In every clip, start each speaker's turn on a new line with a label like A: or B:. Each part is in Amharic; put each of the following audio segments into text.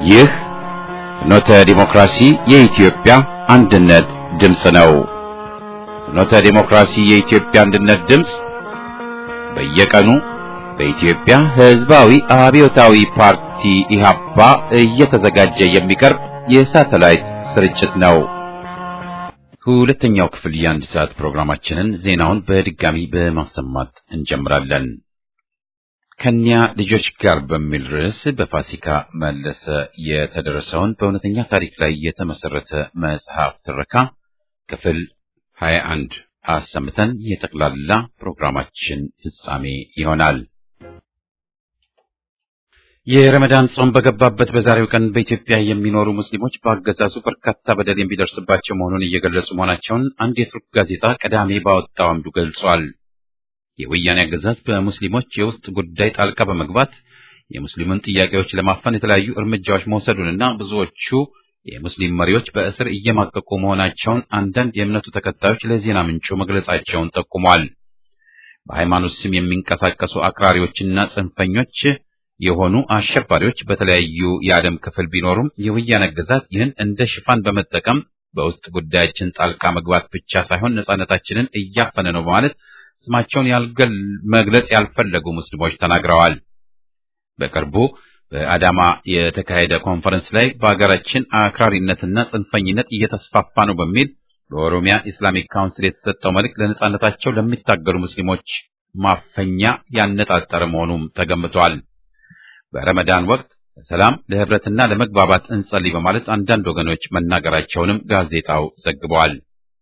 A: ይህ ፍኖተ ዲሞክራሲ የኢትዮጵያ አንድነት ድምፅ ነው። ፍኖተ ዲሞክራሲ የኢትዮጵያ አንድነት ድምፅ በየቀኑ በኢትዮጵያ ሕዝባዊ አብዮታዊ ፓርቲ ኢህአፓ እየተዘጋጀ የሚቀርብ የሳተላይት ስርጭት ነው። ሁለተኛው ክፍል የአንድ ሰዓት ፕሮግራማችንን ዜናውን በድጋሚ በማሰማት እንጀምራለን። ከኒያ ልጆች ጋር በሚል ርዕስ በፋሲካ መለሰ የተደረሰውን በእውነተኛ ታሪክ ላይ የተመሰረተ መጽሐፍ ትረካ ክፍል 21 አሰምተን የጠቅላላ ፕሮግራማችን ፍጻሜ ይሆናል። የረመዳን ጾም በገባበት በዛሬው ቀን በኢትዮጵያ የሚኖሩ ሙስሊሞች በአገዛዙ በርካታ በደል የሚደርስባቸው መሆኑን እየገለጹ መሆናቸውን አንድ የቱርክ ጋዜጣ ቅዳሜ ባወጣው አምዱ ገልጿል። የወያኔ አገዛዝ በሙስሊሞች የውስጥ ጉዳይ ጣልቃ በመግባት የሙስሊሙን ጥያቄዎች ለማፈን የተለያዩ እርምጃዎች መውሰዱንና ብዙዎቹ የሙስሊም መሪዎች በእስር እየማቀቁ መሆናቸውን አንዳንድ የእምነቱ ተከታዮች ለዜና ምንጩ መግለጻቸውን ጠቁሟል። በሃይማኖት ስም የሚንቀሳቀሱ አክራሪዎችና ጽንፈኞች የሆኑ አሸባሪዎች በተለያዩ የዓለም ክፍል ቢኖሩም የወያኔ አገዛዝ ይህን እንደ ሽፋን በመጠቀም በውስጥ ጉዳያችን ጣልቃ መግባት ብቻ ሳይሆን ነጻነታችንን እያፈነ ነው በማለት ስማቸውን ያልገል መግለጽ ያልፈለጉ ሙስሊሞች ተናግረዋል። በቅርቡ በአዳማ የተካሄደ ኮንፈረንስ ላይ በሀገራችን አክራሪነትና ጽንፈኝነት እየተስፋፋ ነው በሚል በኦሮሚያ ኢስላሚክ ካውንስል የተሰጠው መልእክት ለነጻነታቸው ለሚታገሉ ሙስሊሞች ማፈኛ ያነጣጠረ መሆኑም ተገምቷል። በረመዳን ወቅት ለሰላም ለህብረትና ለመግባባት እንጸልይ በማለት አንዳንድ ወገኖች መናገራቸውንም ጋዜጣው ዘግበዋል።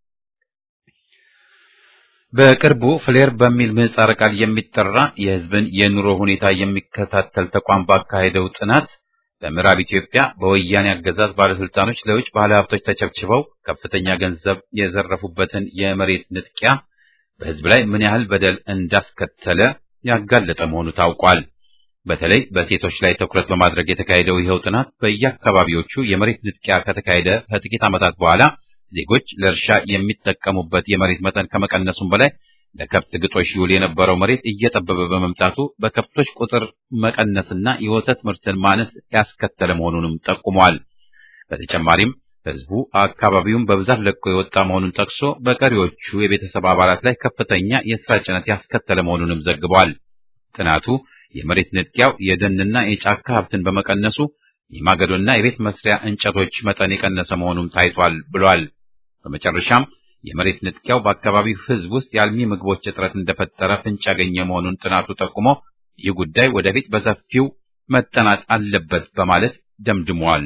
A: በቅርቡ ፍሌር በሚል ምህጻረ ቃል የሚጠራ የህዝብን የኑሮ ሁኔታ የሚከታተል ተቋም ባካሄደው ጥናት በምዕራብ ኢትዮጵያ በወያኔ አገዛዝ ባለስልጣኖች ለውጭ ባለሀብቶች ተቸብችበው ከፍተኛ ገንዘብ የዘረፉበትን የመሬት ንጥቂያ በህዝብ ላይ ምን ያህል በደል እንዳስከተለ ያጋለጠ መሆኑ ታውቋል። በተለይ በሴቶች ላይ ትኩረት በማድረግ የተካሄደው ይኸው ጥናት በየአካባቢዎቹ የመሬት ንጥቂያ ከተካሄደ ከጥቂት ዓመታት በኋላ ዜጎች ለእርሻ የሚጠቀሙበት የመሬት መጠን ከመቀነሱም በላይ ለከብት ግጦሽ ይውል የነበረው መሬት እየጠበበ በመምጣቱ በከብቶች ቁጥር መቀነስና የወተት ምርትን ማነስ ያስከተለ መሆኑንም ጠቁሟል። በተጨማሪም ህዝቡ አካባቢውን በብዛት ለቆ የወጣ መሆኑን ጠቅሶ በቀሪዎቹ የቤተሰብ አባላት ላይ ከፍተኛ የስራ ጭነት ያስከተለ መሆኑንም ዘግቧል። ጥናቱ የመሬት ንጥቂያው የደንና የጫካ ሀብትን በመቀነሱ የማገዶና የቤት መስሪያ እንጨቶች መጠን የቀነሰ መሆኑም ታይቷል ብሏል። በመጨረሻም የመሬት ንጥቂያው በአካባቢው ህዝብ ውስጥ የአልሚ ምግቦች እጥረት እንደፈጠረ ፍንጭ ያገኘ መሆኑን ጥናቱ ጠቁሞ ይህ ጉዳይ ወደፊት በሰፊው መጠናት አለበት በማለት ደምድሟል።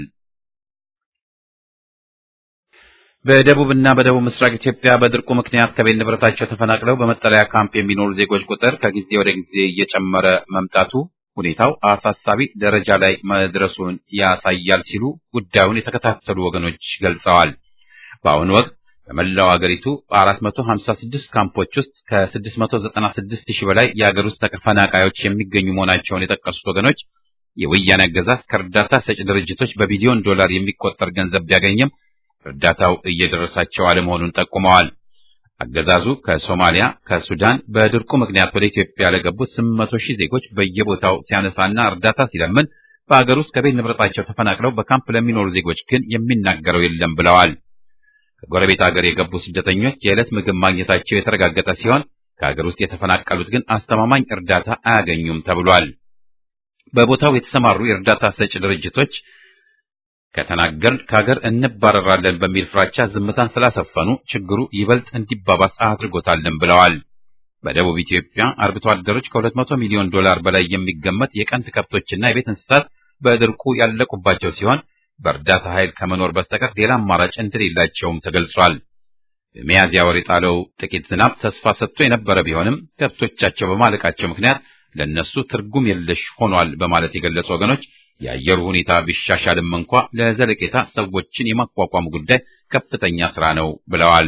A: በደቡብና በደቡብ ምስራቅ ኢትዮጵያ በድርቁ ምክንያት ከቤት ንብረታቸው ተፈናቅለው በመጠለያ ካምፕ የሚኖሩ ዜጎች ቁጥር ከጊዜ ወደ ጊዜ እየጨመረ መምጣቱ ሁኔታው አሳሳቢ ደረጃ ላይ መድረሱን ያሳያል ሲሉ ጉዳዩን የተከታተሉ ወገኖች ገልጸዋል። በአሁኑ ወቅት በመላው አገሪቱ በ456 ካምፖች ውስጥ ከ696 ሺህ በላይ የአገር ውስጥ ተፈናቃዮች የሚገኙ መሆናቸውን የጠቀሱት ወገኖች የወያኔ አገዛዝ ከእርዳታ ሰጪ ድርጅቶች በቢሊዮን ዶላር የሚቆጠር ገንዘብ ቢያገኝም እርዳታው እየደረሳቸው አለመሆኑን ጠቁመዋል። አገዛዙ ከሶማሊያ፣ ከሱዳን በድርቁ ምክንያት ወደ ኢትዮጵያ ለገቡት 800 ሺህ ዜጎች በየቦታው ሲያነሳና እርዳታ ሲለምን በአገር ውስጥ ከቤት ንብረታቸው ተፈናቅለው በካምፕ ለሚኖሩ ዜጎች ግን የሚናገረው የለም ብለዋል። ከጎረቤት ሀገር የገቡ ስደተኞች የዕለት ምግብ ማግኘታቸው የተረጋገጠ ሲሆን ከሀገር ውስጥ የተፈናቀሉት ግን አስተማማኝ እርዳታ አያገኙም ተብሏል። በቦታው የተሰማሩ የእርዳታ ሰጪ ድርጅቶች ከተናገርን ከሀገር እንባረራለን በሚል ፍራቻ ዝምታን ስላሰፈኑ ችግሩ ይበልጥ እንዲባባስ አድርጎታልን ብለዋል። በደቡብ ኢትዮጵያ አርብቶ አደሮች ከ200 ሚሊዮን ዶላር በላይ የሚገመት የቀንድ ከብቶችና የቤት እንስሳት በድርቁ ያለቁባቸው ሲሆን በእርዳታ ኃይል ከመኖር በስተቀር ሌላ አማራጭ እንደሌላቸውም ተገልጿል። በሚያዝያ ወር የጣለው ጥቂት ዝናብ ተስፋ ሰጥቶ የነበረ ቢሆንም ከብቶቻቸው በማለቃቸው ምክንያት ለነሱ ትርጉም የለሽ ሆኗል በማለት የገለጹ ወገኖች የአየሩ ሁኔታ ቢሻሻልም እንኳ ለዘለቄታ ሰዎችን የማቋቋሙ ጉዳይ ከፍተኛ ስራ ነው ብለዋል።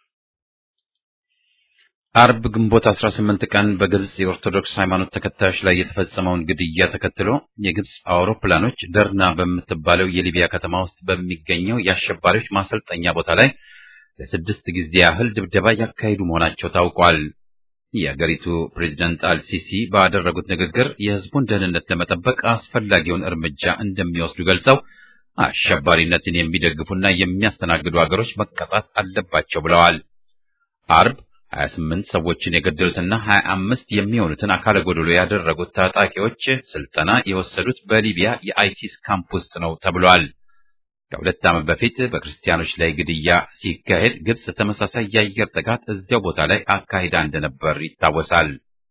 A: አርብ ግንቦት 18 ቀን በግብጽ የኦርቶዶክስ ሃይማኖት ተከታዮች ላይ የተፈጸመውን ግድያ ተከትሎ የግብጽ አውሮፕላኖች ደርና በምትባለው የሊቢያ ከተማ ውስጥ በሚገኘው የአሸባሪዎች ማሰልጠኛ ቦታ ላይ ለስድስት ጊዜ ያህል ድብደባ ያካሄዱ መሆናቸው ታውቋል። የአገሪቱ ፕሬዝዳንት አልሲሲ ባደረጉት ንግግር የሕዝቡን ደህንነት ለመጠበቅ አስፈላጊውን እርምጃ እንደሚወስዱ ገልጸው አሸባሪነትን የሚደግፉና የሚያስተናግዱ አገሮች መቀጣት አለባቸው ብለዋል። አርብ 28 ሰዎችን የገደሉትና 25 የሚሆኑትን አካለ ጎደሎ ያደረጉት ታጣቂዎች ስልጠና የወሰዱት በሊቢያ የአይሲስ ካምፕ ውስጥ ነው ተብሏል። ከሁለት ዓመት በፊት በክርስቲያኖች ላይ ግድያ ሲካሄድ ግብጽ ተመሳሳይ የአየር ጥቃት እዚያው ቦታ ላይ አካሂዳ እንደነበር ይታወሳል።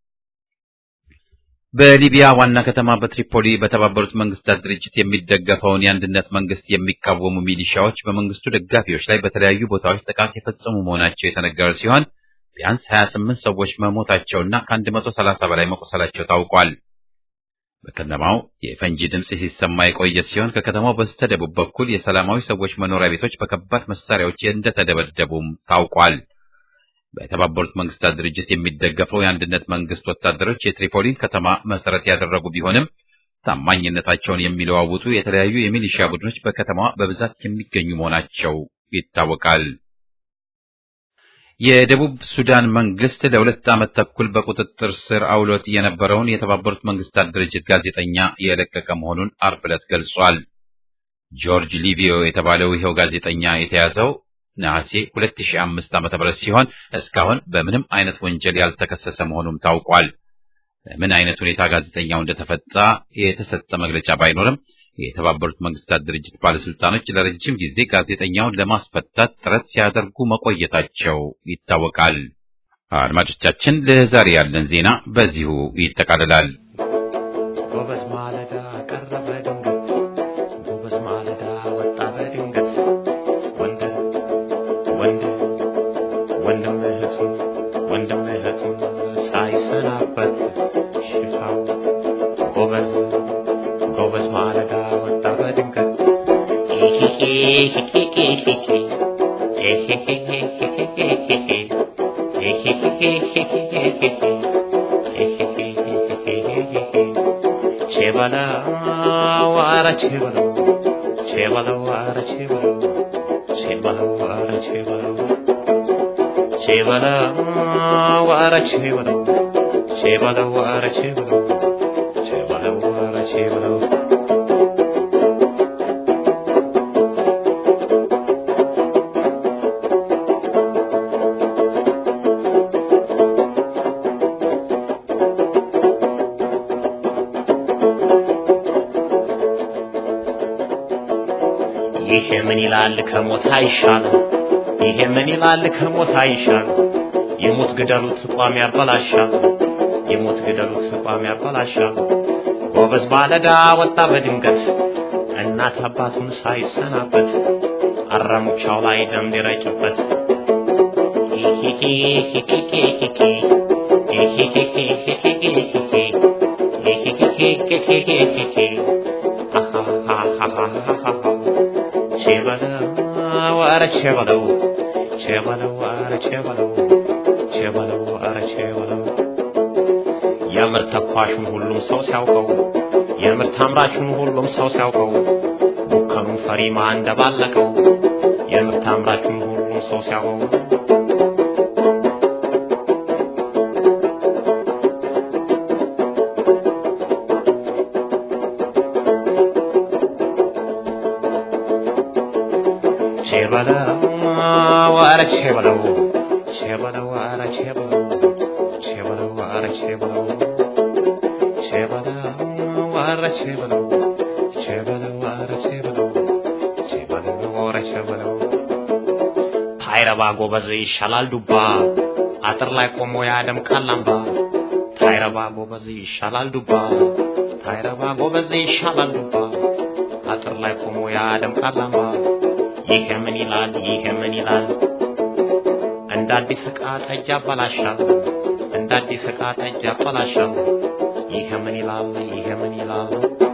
A: በሊቢያ ዋና ከተማ በትሪፖሊ በተባበሩት መንግስታት ድርጅት የሚደገፈውን የአንድነት መንግስት የሚቃወሙ ሚሊሻዎች በመንግስቱ ደጋፊዎች ላይ በተለያዩ ቦታዎች ጥቃት የፈጸሙ መሆናቸው የተነገረ ሲሆን ቢያንስ 28 ሰዎች መሞታቸውና ከ130 በላይ መቆሰላቸው ታውቋል። በከተማው የፈንጂ ድምፅ ሲሰማ የቆየ ሲሆን ከከተማው በስተደቡብ በኩል የሰላማዊ ሰዎች መኖሪያ ቤቶች በከባድ መሳሪያዎች እንደተደበደቡም ታውቋል። በተባበሩት መንግስታት ድርጅት የሚደገፈው የአንድነት መንግስት ወታደሮች የትሪፖሊን ከተማ መሰረት ያደረጉ ቢሆንም ታማኝነታቸውን የሚለዋውጡ የተለያዩ የሚሊሻ ቡድኖች በከተማዋ በብዛት የሚገኙ መሆናቸው ይታወቃል። የደቡብ ሱዳን መንግስት ለሁለት ዓመት ተኩል በቁጥጥር ስር አውሎት የነበረውን የተባበሩት መንግስታት ድርጅት ጋዜጠኛ የለቀቀ መሆኑን አርብ ዕለት ገልጿል። ጆርጅ ሊቪዮ የተባለው ይኸው ጋዜጠኛ የተያዘው ነሐሴ 2005 ዓ.ም ሲሆን እስካሁን በምንም አይነት ወንጀል ያልተከሰሰ መሆኑም ታውቋል። በምን አይነት ሁኔታ ጋዜጠኛው እንደተፈታ የተሰጠ መግለጫ ባይኖርም የተባበሩት መንግስታት ድርጅት ባለስልጣኖች ለረጅም ጊዜ ጋዜጠኛውን ለማስፈታት ጥረት ሲያደርጉ መቆየታቸው ይታወቃል። አድማጮቻችን፣ ለዛሬ ያለን ዜና በዚሁ ይጠቃልላል።
B: ጎበዝ ማለዳ ቀረበ ድንገት፣ ጎበዝ ማለዳ ወጣ በድንገት ወንድ ወንድ ወንድም እህቱን ወንድም እህቱን ሳይሰናበት ሽፋው ጎበዝ ጎበዝ ማለዳ ወጣ በድንገት ቼበለው ኧረ ቼበለው ቼበለው ኧረ ቼበለው ቼበለው ኧረ ቼበለው ቼበለው ኧረ ቼበለው ቼበለው ኧረ ቼበለው ቼበለው ኧረ ቼበለው ይሄ ምን ይላል ከሞት አይሻልም? ይሄ ምን ይላል ከሞት አይሻልም? የሞት ግደሉት ቋሚ ያበላሻል። የሞት ግደሉት ቋሚ ያበላሻል። ጎበዝ ማለዳ ወጣ በድንገት እናት አባቱን ሳይሰናበት አራሙቻው ላይ ደም ሊረጭበት ቼበለው ኧረ ቼበለው ቼበለው ኧረ ቼበለው ቼበለው ኧረ ቼበለው የምርት ተኳሹን ሁሉም ሰው ሲያውቀው የምርት አምራቹን ሁሉም ሰው ሲያውቀው ቡከኑን ፈሪማ እንደባለቀው የምርት አምራቹን ሁሉም ሰው ሲያውቀው ቼበለው ኧረ ቼበለው ቼበለው ኧረ ቼበለው ቼበለው ኧረ ቼበለው ቼበለው ኧረ ቼበለው ቼበለው ኧረ ቼበለው ቼበለው ኧረ ቼበለው ታይረባ ጎበዝ ይሻላል ዱባ አጥር ላይ ቆሞ ያደምቃል አምባ ታይረባ ጎበዝ ይሻላል ዱባ ታይረባ ጎበዝ ይሻላል ዱባ አጥር ላይ ቆሞ ያደምቃል አምባ ይሄ ምን ይላል ይሄ ምን ይላል እንደ አዲስ ዕቃ ጠጅ ያበላሻል እንደ አዲስ ዕቃ ጠጅ ያበላሻል ይሄ ምን ይላል ይሄ ምን ይላል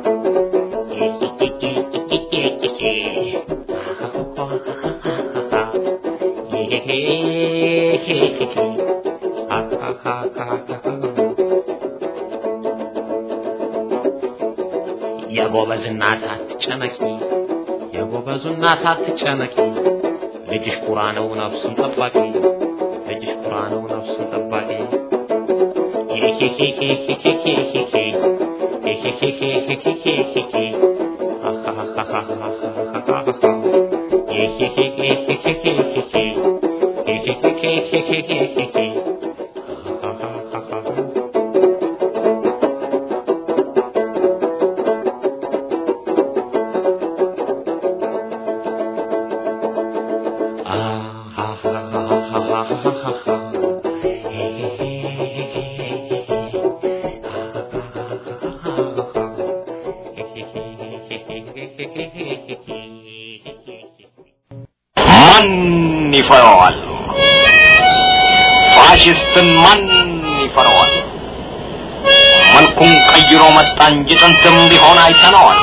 B: የጎበዝ እናት አትጨነቂ የጎበዙ እናት አትጨነቂ ልጅሽ ቁራ ነው ነፍሱን ጠባቂ ልጅሽ ቁራ ነው ነፍሱን ጠባቂ
C: ማን ይፈራዋል? ፋሽስትን ማን ይፈራዋል? መልኩን ቀይሮ መጣ እንጂ ጥንትም ቢሆን አይተነዋል።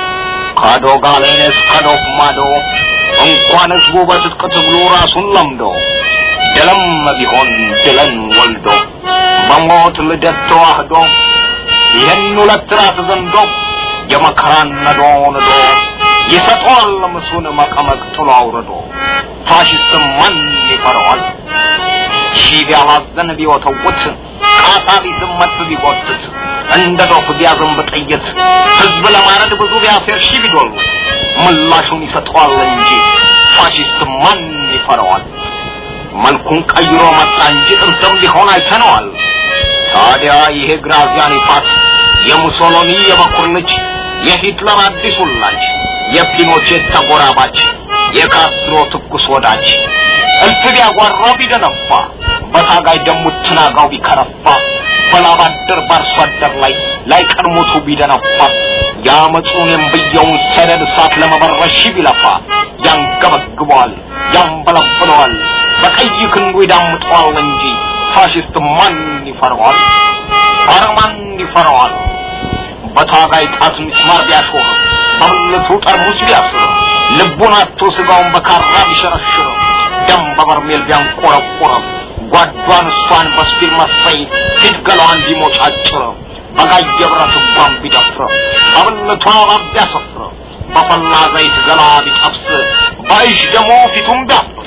C: ከዶጋሌን እስከ ዶፍ ማዶ እንኳን ህዝቡ በትጥቅ ትግሉ ራሱን ለምዶ ድልም ቢሆን ድልን ወልዶ በሞት ልደት ተዋህዶ ይህን ሁለት ራስ ዘንዶ የመከራን ነዶ ንዶ ይሰጠዋል ምሱን መቀመቅ ጥሎ አውርዶ ፋሽስትም ማን ይፈራዋል? ሺህ ቢያላዘን ቢወተውት ቃታ ቢስመት ቢጎትት እንደ ዶፍ ቢያዘንብ ጥይት ህዝብ ለማረድ ብዙ ቢያሴር ሺህ ቢዶሉት ምላሹን ይሰጠዋል እንጂ ፋሽስት ማን ይፈራዋል? መልኩን ቀይሮ መጣ እንጂ ጥንትም ቢሆን አይተነዋል። ታዲያ ይሄ ግራዚያኒ ፓስ የሙሶሎኒ የበኩር ልጅ የሂትለር አዲስ ውላጅ የፒኖቼት ተጎራባች የካስትሮ ትኩስ ወዳጅ እልፍ ቢያጓራ ቢደነፋ በታጋይ ደሙ ትናጋው ቢከረፋ በላብ አደር በአርሶ አደር ላይ ላይ ቀድሞቱ ቢደነፋ የአመፁን የንብየውን ሰደድ እሳት ለመበረሽ ቢለፋ ያንገበግበዋል፣ ያንበለብለዋል፣ በቀይ ክንዱ ይዳምጠዋል እንጂ ፋሽስት ማን ይፈረዋል? ኧረ ማን ይፈረዋል? በታጋይ ጣት ሚስማር ቢያሾር በብልቱ ጠርሙስ ቢያስር ልቡን አቶ ስጋውን በካራ ቢሸረሽር ደም በበርሜል ቢያንቆረቆር ጓዷን እሷን በስፒል መፈይ ፊት ገላዋን ቢሞጫጭር በጋየ ብረት እጓን ቢደፍር በብልቷ እባብ ቢያሰፍር በፈላ ዘይት ገላ ቢጠብስ በእጅ ደሞ ፊቱን ቢያፍስ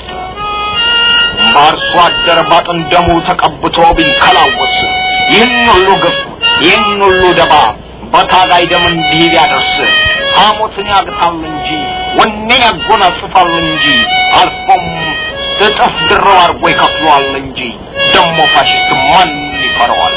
C: በአርሶ አደር ባጥን ደሙ ተቀብቶ ቢንከላወስ ይህን ሁሉ ግፍ ይህን ሁሉ ደባ በታጋይ ደም እንዲህ ቢያደርስ ሐሞትን ያግታል እንጂ ወኔን ያጎናጽፋል እንጂ አልፎም እጥፍ ድርብ አድርጎ ይከፍለዋል እንጂ ደሞ ፋሽስት ማን ይፈረዋል?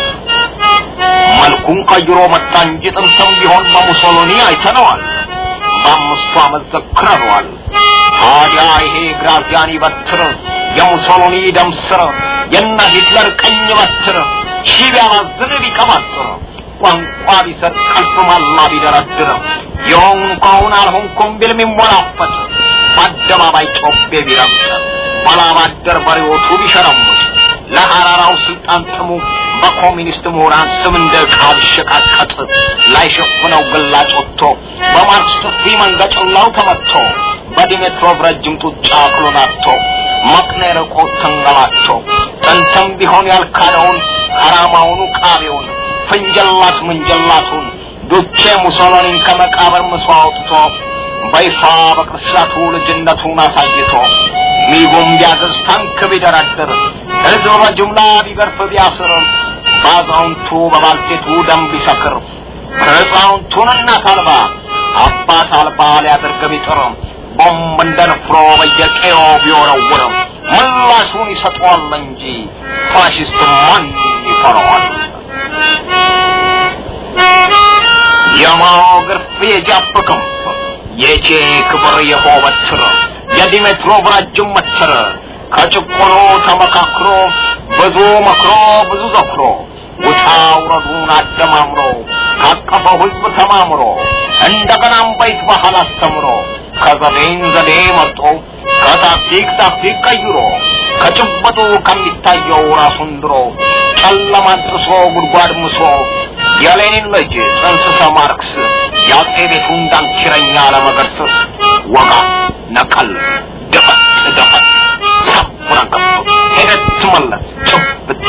C: መልኩን ቀይሮ መጣ እንጂ ጥንትም ቢሆን በሙሶሎኒ አይተነዋል። በአምስቱ ዓመት ዘክረነዋል። ታዲያ ይሄ ግራዚያኒ በትር የሙሶሎኒ ደም ስር የነ ሂትለር ቀኝ በትር ሺህ ቢያማዝን ቢቀማጥር ቋንቋ ቢሰጥ ቀልፍ ማላ ቢደረድር የሆንኳውን አልሆንኩም ቢል የሚሞላፈጥ በአደባባይ ጮቤ ቢረግጥ ባላባደር በሬዎቱ ቢሸረሙት ለሐራራው ስልጣን ጥሙ በኮሚኒስት ምሁራን ስም እንደ ዕቃ ቢሸቃቀጥ ላይሸፍነው ግላጭ ወጥቶ በማርክስ ጥፊ መንገጭላው ተመትቶ በዲሜትሮቭ ረጅም ጡጫ አክሎን አጥቶ መቅኔ ርቆ ተንገላቶ ጥንትም ቢሆን ያልካደውን ከራማውኑ ቃቤውን ፍንጀላት ምንጀላቱን ዱቼ ሙሶሎኒን ከመቃብር ምሶ አውጥቶ በይፋ በቅርሻቱ ልጅነቱን አሳይቶ ሚጉም ቢያገዝ ታንክ ቢደረድር ሕዝብ በጅምላ ቢገርፍ ቢያስር በአዛውንቱ በባልቴቱ ደም ቢሰክር ሕፃውንቱን እናት አልባ አባት አልባ ሊያደርግ ቢጥር ቦምብ እንደ ንፍሮ በየቀዮ ቢወረውር ምላሹን ይሰጠዋል እንጂ ፋሽስት ማን ይፈራዋል? የማኦ ግርፍ የጃፕ ክንፍ የቼ ክብር የሆ በትር የዲሜትሮቭ ረጅም መትር ከጭቆኖ ተመካክሮ ብዙ መክሮ ብዙ ዘክሮ ውጣ ውረዱን አደማምሮ ካቀፈው ሕዝብ ተማምሮ እንደገናም በይት ባህል አስተምሮ ከዘዴን ዘዴ መርጦ ከታክቲክ ታክቲክ ቀይሮ ከጭበጡ ከሚታየው ራሱን ድሮ ጨለማን ጥሶ ጉድጓድ ምሶ የሌኒን ልጅ ጽንስሰ ማርክስ የአጼ ቤቱን ዳንኪረኛ ለመገርሰስ ወጋ ነቀል ደፈት ደፈት ሰብረገብ ሄደት መለስ ጭብጥ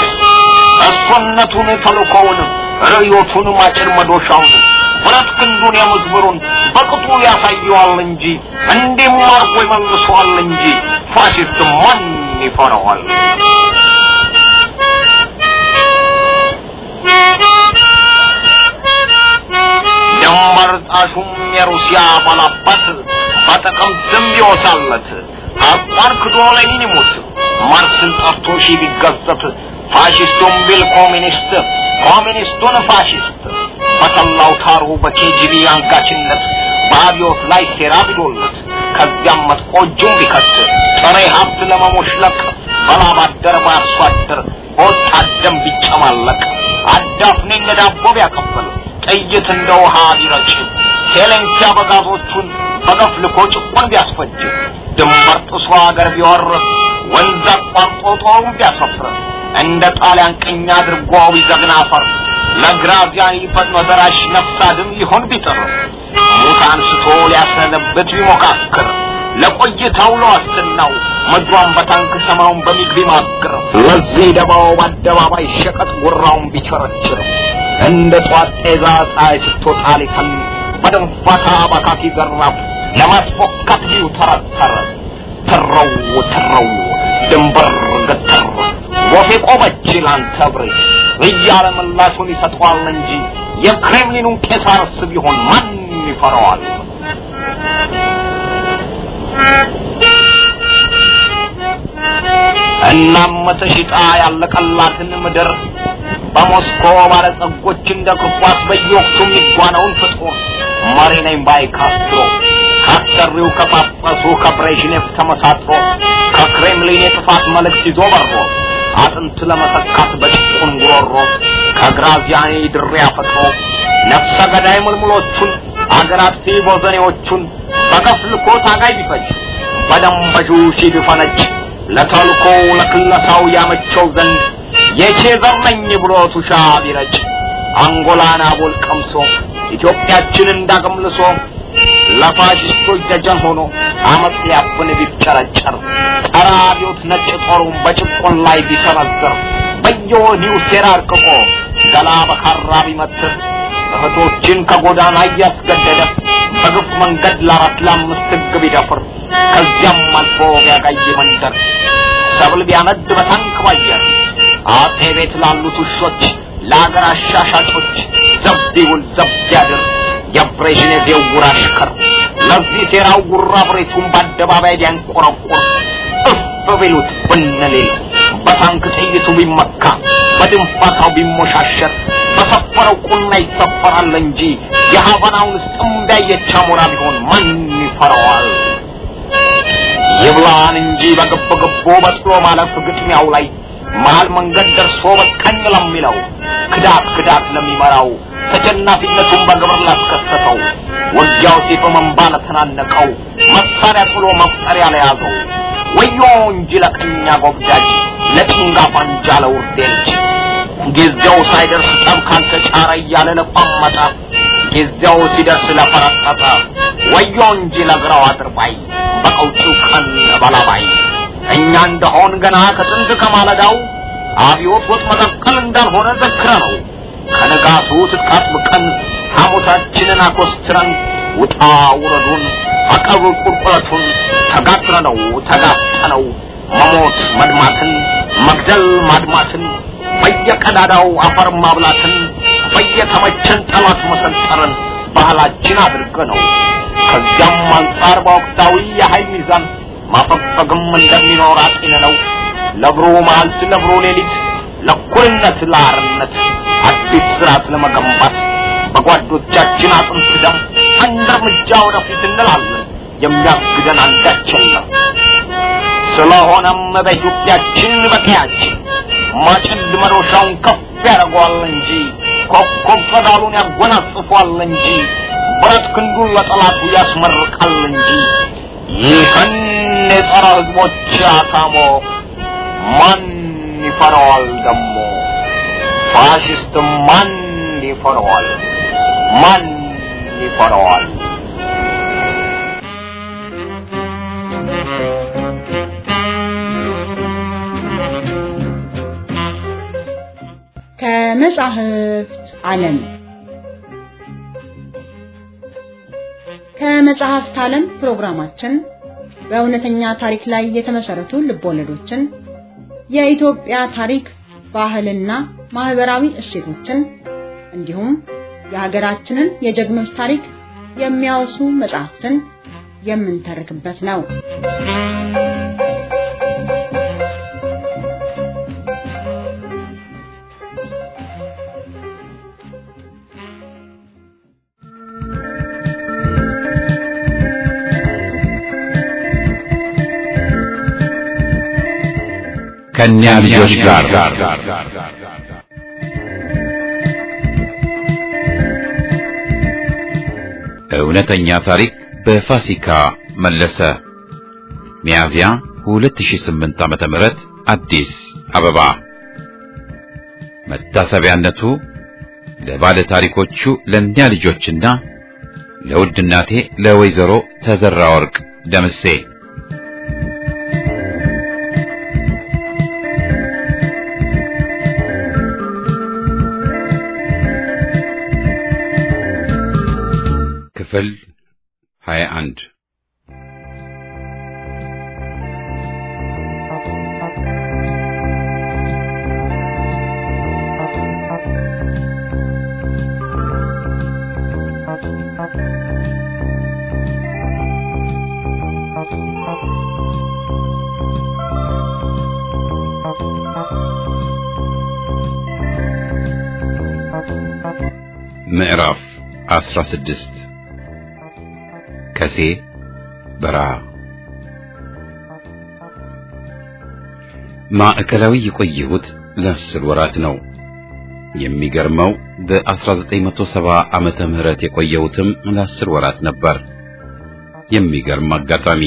C: እሱነቱን ተልኮውን ርዮቱን ማጭር መዶሻውን ብረት ክንዱን የምዝብሩን በቅጡ ያሳየዋል እንጂ እንዲህም አርጎ ይመልሰዋል እንጂ ፋሽስት ማን ይፈራዋል? አፍራሹም የሩሲያ ባላባት በጥቅም ዝም ቢወሳለት አቋር ክዶ ሌኒን ይሙት ማርክስን ጠርቶ ሺ ቢገዘት ፋሽስቱን ቢል ኮሚኒስት ኮሚኒስቱን ፋሽስት በሰላው ታሩ በኬጂቢ አንጋችነት በአብዮት ላይ ሴራ ቢዶለት ከዚያም መጥቆ እጁን ቢከት ጥሬ ሀብት ለመሞሽለቅ በላብ አደር በአርሶ አደር በወጣት ደም ቢጨማለቅ አዳፍኔ እንደ ዳቦ ቢያቀብል ጥይት እንደ ውሃ ቢረጭ ቴሌንኪ አበጋዞቹን በገፍ ልኮ ጭቁን ቢያስፈጅ ድንበር ጥሶ አገር ቢወር ወንዝ አቋርጦ ጦሩን ቢያሰፍር እንደ ጣሊያን ቅኝ አድርጎ ቢዘግን አፈር ለግራዚያኒ ፈጥኖ ደራሽ ነፍስ አድን ሊሆን ቢጥር ሙት አንስቶ ሊያሰነብት ቢሞካክር ለቆይታው ለዋስትናው ምድሯን በታንክ ሰማውን በሚግ ቢማግር ለዚህ ደባው በአደባባይ ሸቀጥ ጉራውን ቢቸረችር እንደ ጧት ጤዛ ፀሐይ ስትወጣ ሊተን በድንፋታ በካኪ ዘራፍ ለማስፎካት ቢው ተረተረ ትረው ትረው ድንበር ገተር ወፌ ቆመች ላንተ ብሬ እያለ ምላሹን ይሰጠዋል እንጂ የክሬምሊኑን ቄሳርስ ቢሆን ማን ይፈራዋል? እናም ተሽጣ ያለቀላትን ምድር በሞስኮ ባለጸጎች እንደ ክርኳስ በየወቅቱ የሚጓነውን ፍጡር መሪ ነኝ ባይ ካስትሮ ካሰሪው ከጳጳሱ ከብሬዥኔቭ ተመሳጥሮ ከክሬምሊን የጥፋት መልእክት ይዞ በሮ አጥንት ለመሰካት በጭቁን ጉሮሮ ከግራዚያኒ ድሪያ ፈጥሮ ነፍሰ ገዳይ ምልምሎቹን አገር አጥፊ ቦዘኔዎቹን በገፍ ልኮ ታጋይ ቢፈጅ በደንበዡ ሺ ቢፈነጭ ለተልኮ ለክለሳው ያመቸው ዘንድ የቼ ዘር ነኝ ብሎ ቱሻ ቢረጭ አንጎላን አቦል ቀምሶ ኢትዮጵያችንን እንዳገምልሶ ለፋሽስቶች ደጀን ሆኖ አመፅ ሊያፍን ቢጨረጨር ጸረ አብዮት ነጭ ጦሩን በጭቆን ላይ ቢሰነዝር በየወዲሁ ሴራ አርቅቆ ገላ በካራ ቢመትር እህቶችን ከጎዳና እያስገደደ በግፍ መንገድ ለአራት ለአምስት ሕግ ቢደፍር ከዚያም አልፎ ቢያጋይ መንደር ሰብል ቢያነድ በታንክ ባየር አጤ ቤት ላሉት ውሾች ለአገር አሻሻጮች ዘብ ይውል ዘብ ያድር የብሬዥኔቭ የውር አሽከር ለዚህ ሴራው ጉራ ብሬቱን በአደባባይ ቢያንቆረቆር እፍ ቢሉት ብንሌል በታንክ ጥይቱ ቢመካ በድንፋታው ቢሞሻሸር በሰፈረው ቁና ይሰፈራል እንጂ የሀቫናውን ስጥም ቢያየች አሞራ ቢሆን ማን ይፈራዋል? ይብላን እንጂ በግብ ግቡ በጥሎ ማለፍ ግጥሚያው ላይ መሀል መንገድ ደርሶ በቀኝ ለሚለው ክዳት ክዳት ለሚመራው ተሸናፊነቱን በግብር ላስከሰተው ውጊያው ሲፈመንባ ለተናነቀው መሳሪያ ጥሎ መፍጠሪያ ለያዘው ወዮ እንጂ ለቀኛ ጎብዳጅ ለጭንጋፋ እንጃ ለውርዴ ልጅ ጊዜው ሳይደርስ ጠብ ካልተጫረ እያለ ለቋመጠ ጊዜው ሲደርስ ለፈረጠጠ ወዮ እንጂ ለግራው አድርባይ በቀውጢው ቀን በላባይ እኛ እንደሆን ገና ከጥንት ከማለዳው አብዮት ወጥ መቀቀል እንዳልሆነ ዘክረ ነው ከንጋቱ ትጥቃጥብቀን ሐሞታችንን አኮስትረን ውጣ ውረዱን አቀብ ቁልቁለቱን ተጋትረነው ተጋፍጠነው መሞት መድማትን መግደል ማድማትን በየቀዳዳው አፈር ማብላትን በየተመቸን ጠላት መሰንጠርን ባህላችን አድርገ ነው። ከዚያም አንጻር በወቅታዊ የኃይል ሚዛን ማፈግፈግም እንደሚኖር አጤን ነው። ለብሩ መዓልት ለብሩ ሌሊት ለእኩልነት ለአርነት አዲስ ስርዓት ለመገንባት በጓዶቻችን አጥንት ደም አንድ እርምጃ ወደፊት እንላለን። የሚያግደን አንዳች የለም። ስለሆነም በኢትዮጵያችን በቀያችን ማጭድ መዶሻውን ከፍ ያደርገዋል እንጂ ኮከብ ጸዳሉን ያጎናጽፏል እንጂ ብረት ክንዱን ለጠላቱ ያስመርቃል እንጂ ይህን የጸረ ህዝቦች አታሞ ማን ይፈራዋል ደሞ? ፋሽስት ማን ይፈራዋል? ማን ይፈራዋል?
D: ከመጻሕፍት ዓለም ከመጽሐፍት ዓለም ፕሮግራማችን በእውነተኛ ታሪክ ላይ የተመሰረቱ ልቦለዶችን፣ የኢትዮጵያ ታሪክ፣ ባህልና ማህበራዊ እሴቶችን እንዲሁም የሀገራችንን የጀግኖች ታሪክ የሚያወሱ መጽሐፍትን የምንተርክበት ነው።
A: ከእኛ ልጆች ጋር እውነተኛ ታሪክ በፋሲካ መለሰ ሚያዝያ 2008 ዓመተ ምህረት አዲስ አበባ መታሰቢያነቱ ለባለ ታሪኮቹ ለእኛ ልጆችና ለውድ እናቴ ለወይዘሮ ተዘራ ወርቅ ደምሴ ክፍል 21 ምዕራፍ 16 ከሴ በረሃ ማዕከላዊ የቆየሁት ለአስር ወራት ነው። የሚገርመው በ1970 ዓመተ ምህረት የቆየሁትም ለአስር ወራት ነበር። የሚገርም አጋጣሚ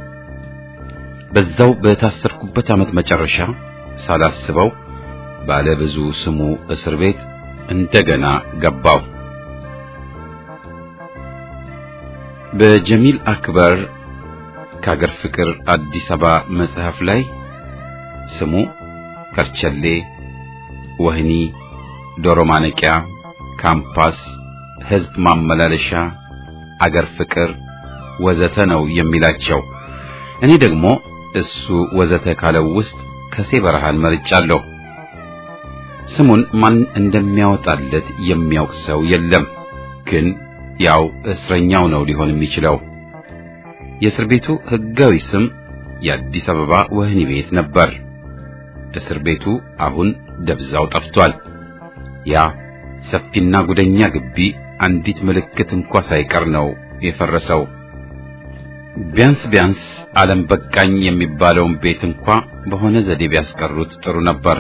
A: በዛው በታሰርኩበት ዓመት መጨረሻ ሳላስበው ባለ ብዙ ስሙ እስር ቤት እንደገና ገባሁ። በጀሚል አክበር ከአገር ፍቅር አዲስ አበባ መጽሐፍ ላይ ስሙ ከርቸሌ፣ ወህኒ፣ ዶሮ ማነቂያ፣ ካምፓስ፣ ህዝብ ማመላለሻ፣ አገር ፍቅር ወዘተ ነው የሚላቸው። እኔ ደግሞ እሱ ወዘተ ካለው ውስጥ ከሴ በረሃን መርጫለሁ። ስሙን ማን እንደሚያወጣለት የሚያውቅ ሰው የለም ግን ያው እስረኛው ነው ሊሆን የሚችለው። የእስር ቤቱ ህጋዊ ስም የአዲስ አበባ ወህኒ ቤት ነበር። እስር ቤቱ አሁን ደብዛው ጠፍቷል። ያ ሰፊና ጉደኛ ግቢ አንዲት ምልክት እንኳ ሳይቀር ነው የፈረሰው። ቢያንስ ቢያንስ ዓለም በቃኝ የሚባለውን ቤት እንኳ በሆነ ዘዴ ቢያስቀሩት ጥሩ ነበር።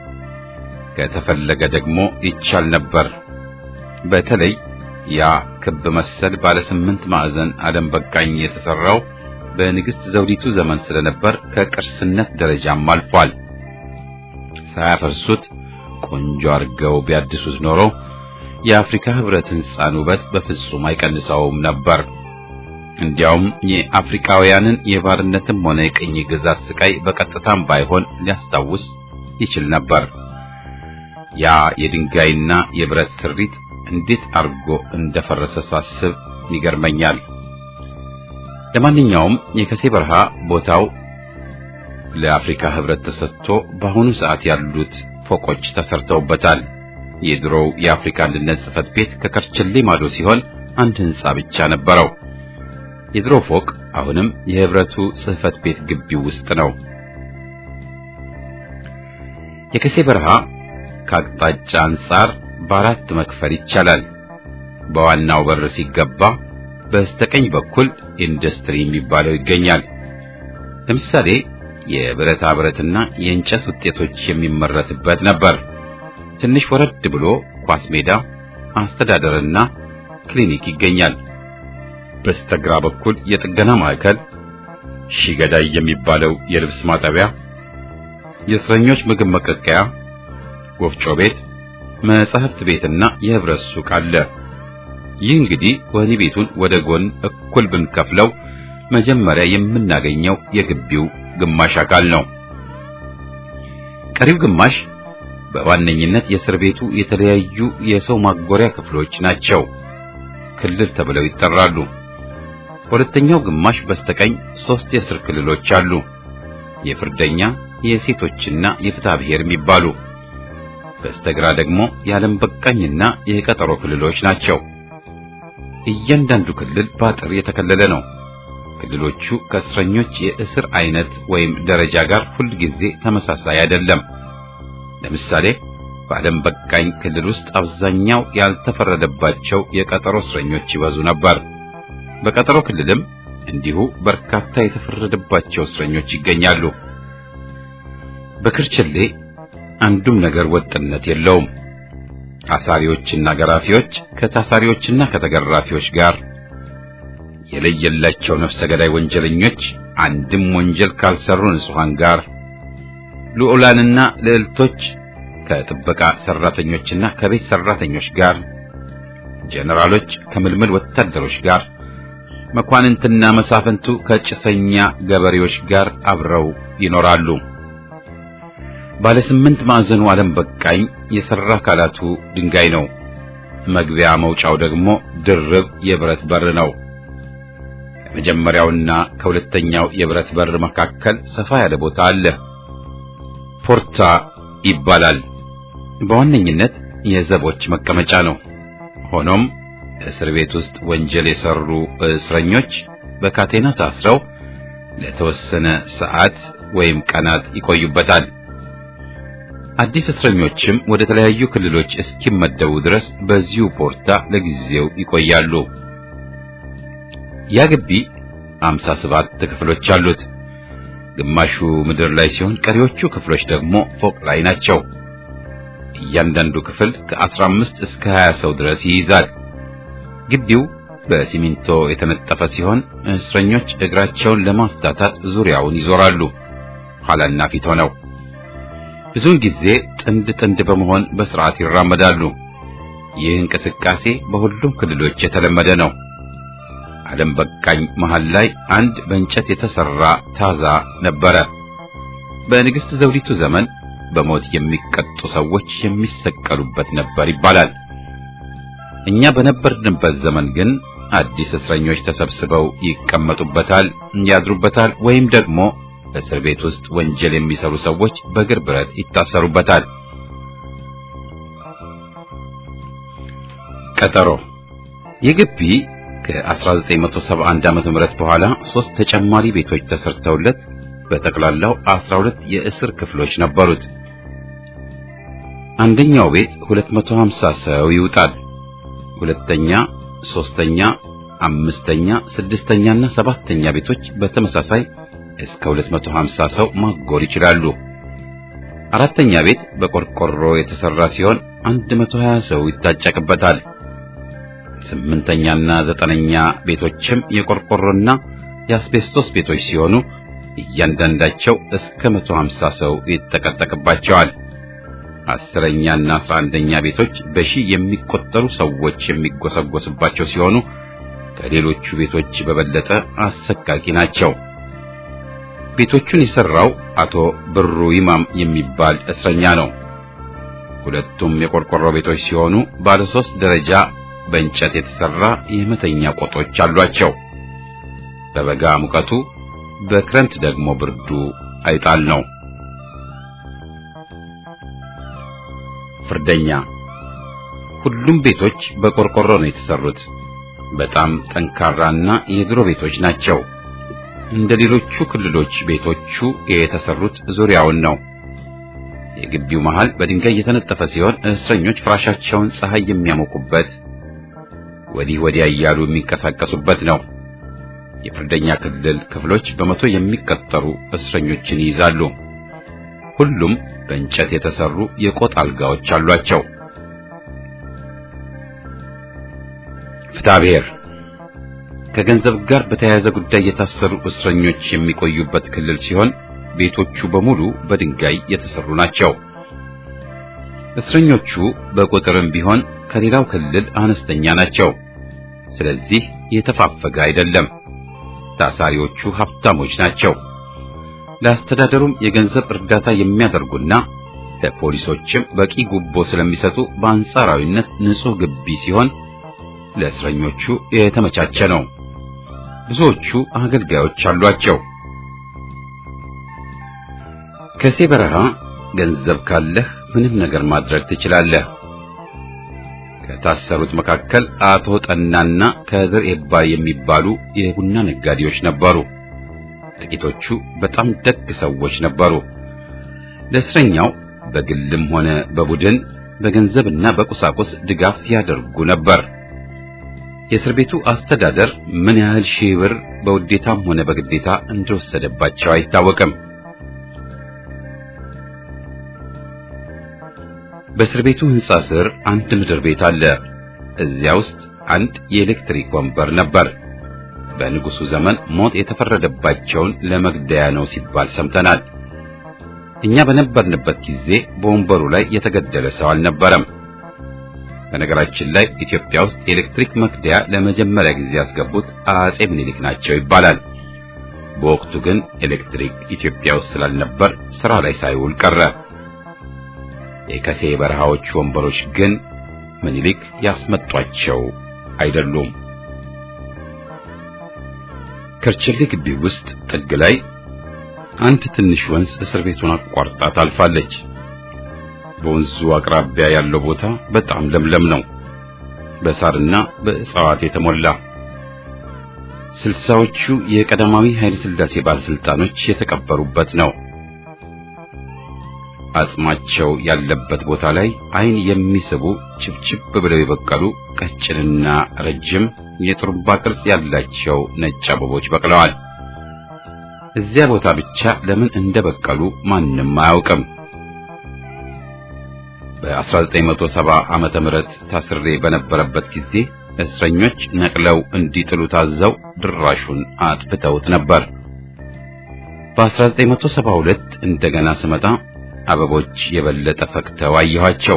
A: ከተፈለገ ደግሞ ይቻል ነበር። በተለይ ያ ክብ መሰል ባለ ስምንት ማዕዘን ዓለም በቃኝ የተሰራው በንግሥት ዘውዲቱ ዘመን ስለነበር ከቅርስነት ደረጃም አልፏል። ሳያፈርሱት ቆንጆ አድርገው ቢያድሱት ኖሮ የአፍሪካ ህብረት ሕንፃን ውበት በፍጹም አይቀንሰውም ነበር። እንዲያውም የአፍሪካውያንን የባርነትም ሆነ የቅኝ ግዛት ስቃይ በቀጥታም ባይሆን ሊያስታውስ ይችል ነበር። ያ የድንጋይና የብረት ስሪት እንዴት አርጎ እንደፈረሰ ሳስብ ይገርመኛል። ለማንኛውም የከሴ በረሃ ቦታው ለአፍሪካ ህብረት ተሰጥቶ በአሁኑ ሰዓት ያሉት ፎቆች ተሰርተውበታል። የድሮው የአፍሪካ አንድነት ጽሕፈት ቤት ከከርቸሌ ማዶ ሲሆን አንድ ህንጻ ብቻ ነበረው። የድሮ ፎቅ አሁንም የህብረቱ ጽሕፈት ቤት ግቢው ውስጥ ነው። የከሴ በረሃ ከአቅጣጫ አንጻር በአራት መክፈል ይቻላል። በዋናው በር ሲገባ በስተቀኝ በኩል ኢንዱስትሪ የሚባለው ይገኛል። ለምሳሌ የብረታ ብረትና የእንጨት ውጤቶች የሚመረትበት ነበር። ትንሽ ወረድ ብሎ ኳስ ሜዳ፣ አስተዳደርና ክሊኒክ ይገኛል። በስተግራ በኩል የጥገና ማዕከል፣ ሺገዳይ የሚባለው የልብስ ማጠቢያ፣ የእስረኞች ምግብ መቀቀያ፣ ወፍጮ ቤት መጻሕፍት ቤትና የህብረት ሱቅ አለ። ይህ እንግዲህ ወህኒ ቤቱን ወደ ጎን እኩል ብንከፍለው መጀመሪያ የምናገኘው የግቢው ግማሽ አካል ነው። ቀሪው ግማሽ በዋነኝነት የእስር ቤቱ የተለያዩ የሰው ማጎሪያ ክፍሎች ናቸው። ክልል ተብለው ይጠራሉ። በሁለተኛው ግማሽ በስተቀኝ ሶስት የእስር ክልሎች አሉ። የፍርደኛ፣ የሴቶችና የፍትሐ ብሔር የሚባሉ በስተግራ ደግሞ የዓለም በቃኝና የቀጠሮ ክልሎች ናቸው። እያንዳንዱ ክልል በአጥር የተከለለ ነው። ክልሎቹ ከእስረኞች የእስር አይነት ወይም ደረጃ ጋር ሁልጊዜ ተመሳሳይ አይደለም። ለምሳሌ በዓለም በቃኝ ክልል ውስጥ አብዛኛው ያልተፈረደባቸው የቀጠሮ እስረኞች ይበዙ ነበር። በቀጠሮ ክልልም እንዲሁ በርካታ የተፈረደባቸው እስረኞች ይገኛሉ። በክርችሌ አንዱም ነገር ወጥነት የለውም። አሳሪዎችና ገራፊዎች ከታሳሪዎችና ከተገራፊዎች ጋር የለየላቸው ነፍሰ ገዳይ ወንጀለኞች አንድም ወንጀል ካልሰሩ ንጹሐን ጋር ልዑላንና ልዕልቶች ከጥበቃ ሰራተኞችና ከቤት ሰራተኞች ጋር ጀነራሎች ከምልምል ወታደሮች ጋር መኳንንትና መሳፍንቱ ከጭሰኛ ገበሬዎች ጋር አብረው ይኖራሉ። ባለ ስምንት ማዕዘኑ ዓለም በቃኝ የሰራ አካላቱ ድንጋይ ነው። መግቢያ መውጫው ደግሞ ድርብ የብረት በር ነው። ከመጀመሪያውና ከሁለተኛው የብረት በር መካከል ሰፋ ያለ ቦታ አለ። ፖርታ ይባላል። በዋነኝነት የዘቦች መቀመጫ ነው። ሆኖም እስር ቤት ውስጥ ወንጀል የሰሩ እስረኞች በካቴና ታስረው ለተወሰነ ሰዓት ወይም ቀናት ይቆዩበታል። አዲስ እስረኞችም ወደ ተለያዩ ክልሎች እስኪመደቡ ድረስ በዚሁ ፖርታ ለጊዜው ይቆያሉ። ያ ግቢ 57 ክፍሎች አሉት። ግማሹ ምድር ላይ ሲሆን ቀሪዎቹ ክፍሎች ደግሞ ፎቅ ላይ ናቸው። እያንዳንዱ ክፍል ከ15 እስከ 20 ሰው ድረስ ይይዛል። ግቢው በሲሚንቶ የተነጠፈ ሲሆን እስረኞች እግራቸውን ለማፍታታት ዙሪያውን ይዞራሉ፣ ኋላና ፊት ሆነው። ብዙውን ጊዜ ጥንድ ጥንድ በመሆን በስርዓት ይራመዳሉ። ይህ እንቅስቃሴ በሁሉም ክልሎች የተለመደ ነው። ዓለም በቃኝ መሃል ላይ አንድ በእንጨት የተሰራ ታዛ ነበረ። በንግሥት ዘውዲቱ ዘመን በሞት የሚቀጡ ሰዎች የሚሰቀሉበት ነበር ይባላል። እኛ በነበርንበት ዘመን ግን አዲስ እስረኞች ተሰብስበው ይቀመጡበታል፣ ያድሩበታል፣ ወይም ደግሞ እስር ቤት ውስጥ ወንጀል የሚሰሩ ሰዎች በእግር ብረት ይታሰሩበታል። ቀጠሮ ይህ ግቢ ከ1971 ዓመተ ምህረት በኋላ ሶስት ተጨማሪ ቤቶች ተሰርተውለት በጠቅላላው 12 የእስር ክፍሎች ነበሩት። አንደኛው ቤት 250 ሰው ይውጣል። ሁለተኛ፣ ሶስተኛ፣ አምስተኛ፣ ስድስተኛና ሰባተኛ ቤቶች በተመሳሳይ እስከ 250 ሰው ማጎር ይችላሉ። አራተኛ ቤት በቆርቆሮ የተሰራ ሲሆን 120 ሰው ይታጨቅበታል። ስምንተኛና ዘጠነኛ ቤቶችም የቆርቆሮና የአስቤስቶስ ቤቶች ሲሆኑ እያንዳንዳቸው እስከ 150 ሰው ይጠቀጠቅባቸዋል። አስረኛና አስራ አንደኛ ቤቶች በሺህ የሚቆጠሩ ሰዎች የሚጎሰጎስባቸው ሲሆኑ ከሌሎቹ ቤቶች በበለጠ አሰቃቂ ናቸው። ቤቶቹን የሰራው አቶ ብሩ ይማም የሚባል እስረኛ ነው። ሁለቱም የቆርቆሮ ቤቶች ሲሆኑ ባለ ሶስት ደረጃ በእንጨት የተሰራ የመተኛ ቆጦች አሏቸው። በበጋ ሙቀቱ፣ በክረምት ደግሞ ብርዱ አይጣል ነው። ፍርደኛ ሁሉም ቤቶች በቆርቆሮ ነው የተሰሩት። በጣም ጠንካራና የድሮ ቤቶች ናቸው። እንደ ሌሎቹ ክልሎች ቤቶቹ የተሰሩት ዙሪያውን ነው። የግቢው መሃል በድንጋይ የተነጠፈ ሲሆን እስረኞች ፍራሻቸውን ፀሐይ የሚያሞቁበት ወዲህ ወዲያ እያሉ የሚንቀሳቀሱበት ነው። የፍርደኛ ክልል ክፍሎች በመቶ የሚቀጠሩ እስረኞችን ይይዛሉ። ሁሉም በእንጨት የተሰሩ የቆጥ አልጋዎች አሏቸው። ፍትሐብሔር ከገንዘብ ጋር በተያያዘ ጉዳይ የታሰሩ እስረኞች የሚቆዩበት ክልል ሲሆን ቤቶቹ በሙሉ በድንጋይ የተሰሩ ናቸው። እስረኞቹ በቁጥርም ቢሆን ከሌላው ክልል አነስተኛ ናቸው። ስለዚህ የተፋፈገ አይደለም። ታሳሪዎቹ ሀብታሞች ናቸው። ለአስተዳደሩም የገንዘብ እርዳታ የሚያደርጉና ለፖሊሶችም በቂ ጉቦ ስለሚሰጡ በአንጻራዊነት ንጹሕ ግቢ ሲሆን ለእስረኞቹ የተመቻቸ ነው። ብዙዎቹ አገልጋዮች አሏቸው። ከሴ በረሃ ገንዘብ ካለህ ምንም ነገር ማድረግ ትችላለህ። ከታሰሩት መካከል አቶ ጠናና ከድር ኤባ የሚባሉ የቡና ነጋዴዎች ነበሩ። ጥቂቶቹ በጣም ደግ ሰዎች ነበሩ። ለእስረኛው በግልም ሆነ በቡድን በገንዘብና በቁሳቁስ ድጋፍ ያደርጉ ነበር። የእስር ቤቱ አስተዳደር ምን ያህል ሺህ ብር በውዴታም ሆነ በግዴታ እንደወሰደባቸው አይታወቅም። በእስር ቤቱ ሕንጻ ስር አንድ ምድር ቤት አለ። እዚያ ውስጥ አንድ የኤሌክትሪክ ወንበር ነበር። በንጉሱ ዘመን ሞት የተፈረደባቸውን ለመግደያ ነው ሲባል ሰምተናል። እኛ በነበርንበት ጊዜ በወንበሩ ላይ የተገደለ ሰው አልነበረም። በነገራችን ላይ ኢትዮጵያ ውስጥ የኤሌክትሪክ መግደያ ለመጀመሪያ ጊዜ ያስገቡት አጼ ምኒልክ ናቸው ይባላል። በወቅቱ ግን ኤሌክትሪክ ኢትዮጵያ ውስጥ ስላልነበር ስራ ላይ ሳይውል ቀረ። የከሴ በረሃዎች ወንበሮች ግን ምኒልክ ያስመጧቸው አይደሉም። ከርቸሌ ግቢ ውስጥ ጥግ ላይ አንድ ትንሽ ወንዝ እስር ቤቱን አቋርጣ ታልፋለች። በወንዙ አቅራቢያ ያለው ቦታ በጣም ለምለም ነው፣ በሳርና በእጽዋት የተሞላ። ስልሳዎቹ የቀዳማዊ ኃይለ ሥላሴ ባለስልጣኖች የተቀበሩበት ነው። አጽማቸው ያለበት ቦታ ላይ ዓይን የሚስቡ ችብችብ ብለው የበቀሉ ቀጭንና ረጅም የጥሩምባ ቅርጽ ያላቸው ነጭ አበቦች በቅለዋል። እዚያ ቦታ ብቻ ለምን እንደበቀሉ ማንም አያውቅም። በ1970 ዓመተ ምህረት ታስሬ በነበረበት ጊዜ እስረኞች ነቅለው እንዲጥሉ ታዘው ድራሹን አጥፍተውት ነበር። በ1972 እንደገና ስመጣ አበቦች የበለጠ ፈክተው አየኋቸው።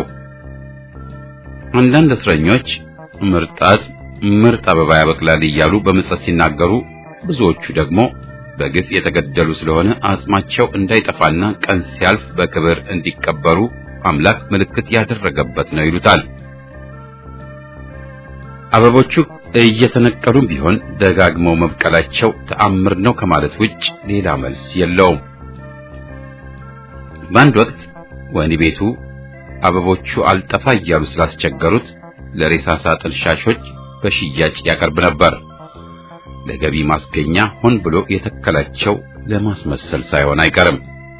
A: አንዳንድ እስረኞች ምርጥ አጽም ምርጥ አበባ ያበቅላል እያሉ በምጸት ሲናገሩ፣ ብዙዎቹ ደግሞ በግፍ የተገደሉ ስለሆነ አጽማቸው እንዳይጠፋና ቀን ሲያልፍ በክብር እንዲቀበሩ አምላክ ምልክት ያደረገበት ነው ይሉታል። አበቦቹ እየተነቀሉም ቢሆን ደጋግመው መብቀላቸው ተአምር ነው ከማለት ውጭ ሌላ መልስ የለውም። በአንድ ወቅት ወህኒ ቤቱ አበቦቹ አልጠፋ እያሉ ስላስቸገሩት ለሬሳ ሳጥን ሻሾች በሽያጭ ያቀርብ ነበር። ለገቢ ማስገኛ ሆን ብሎ የተከላቸው ለማስመሰል ሳይሆን አይቀርም።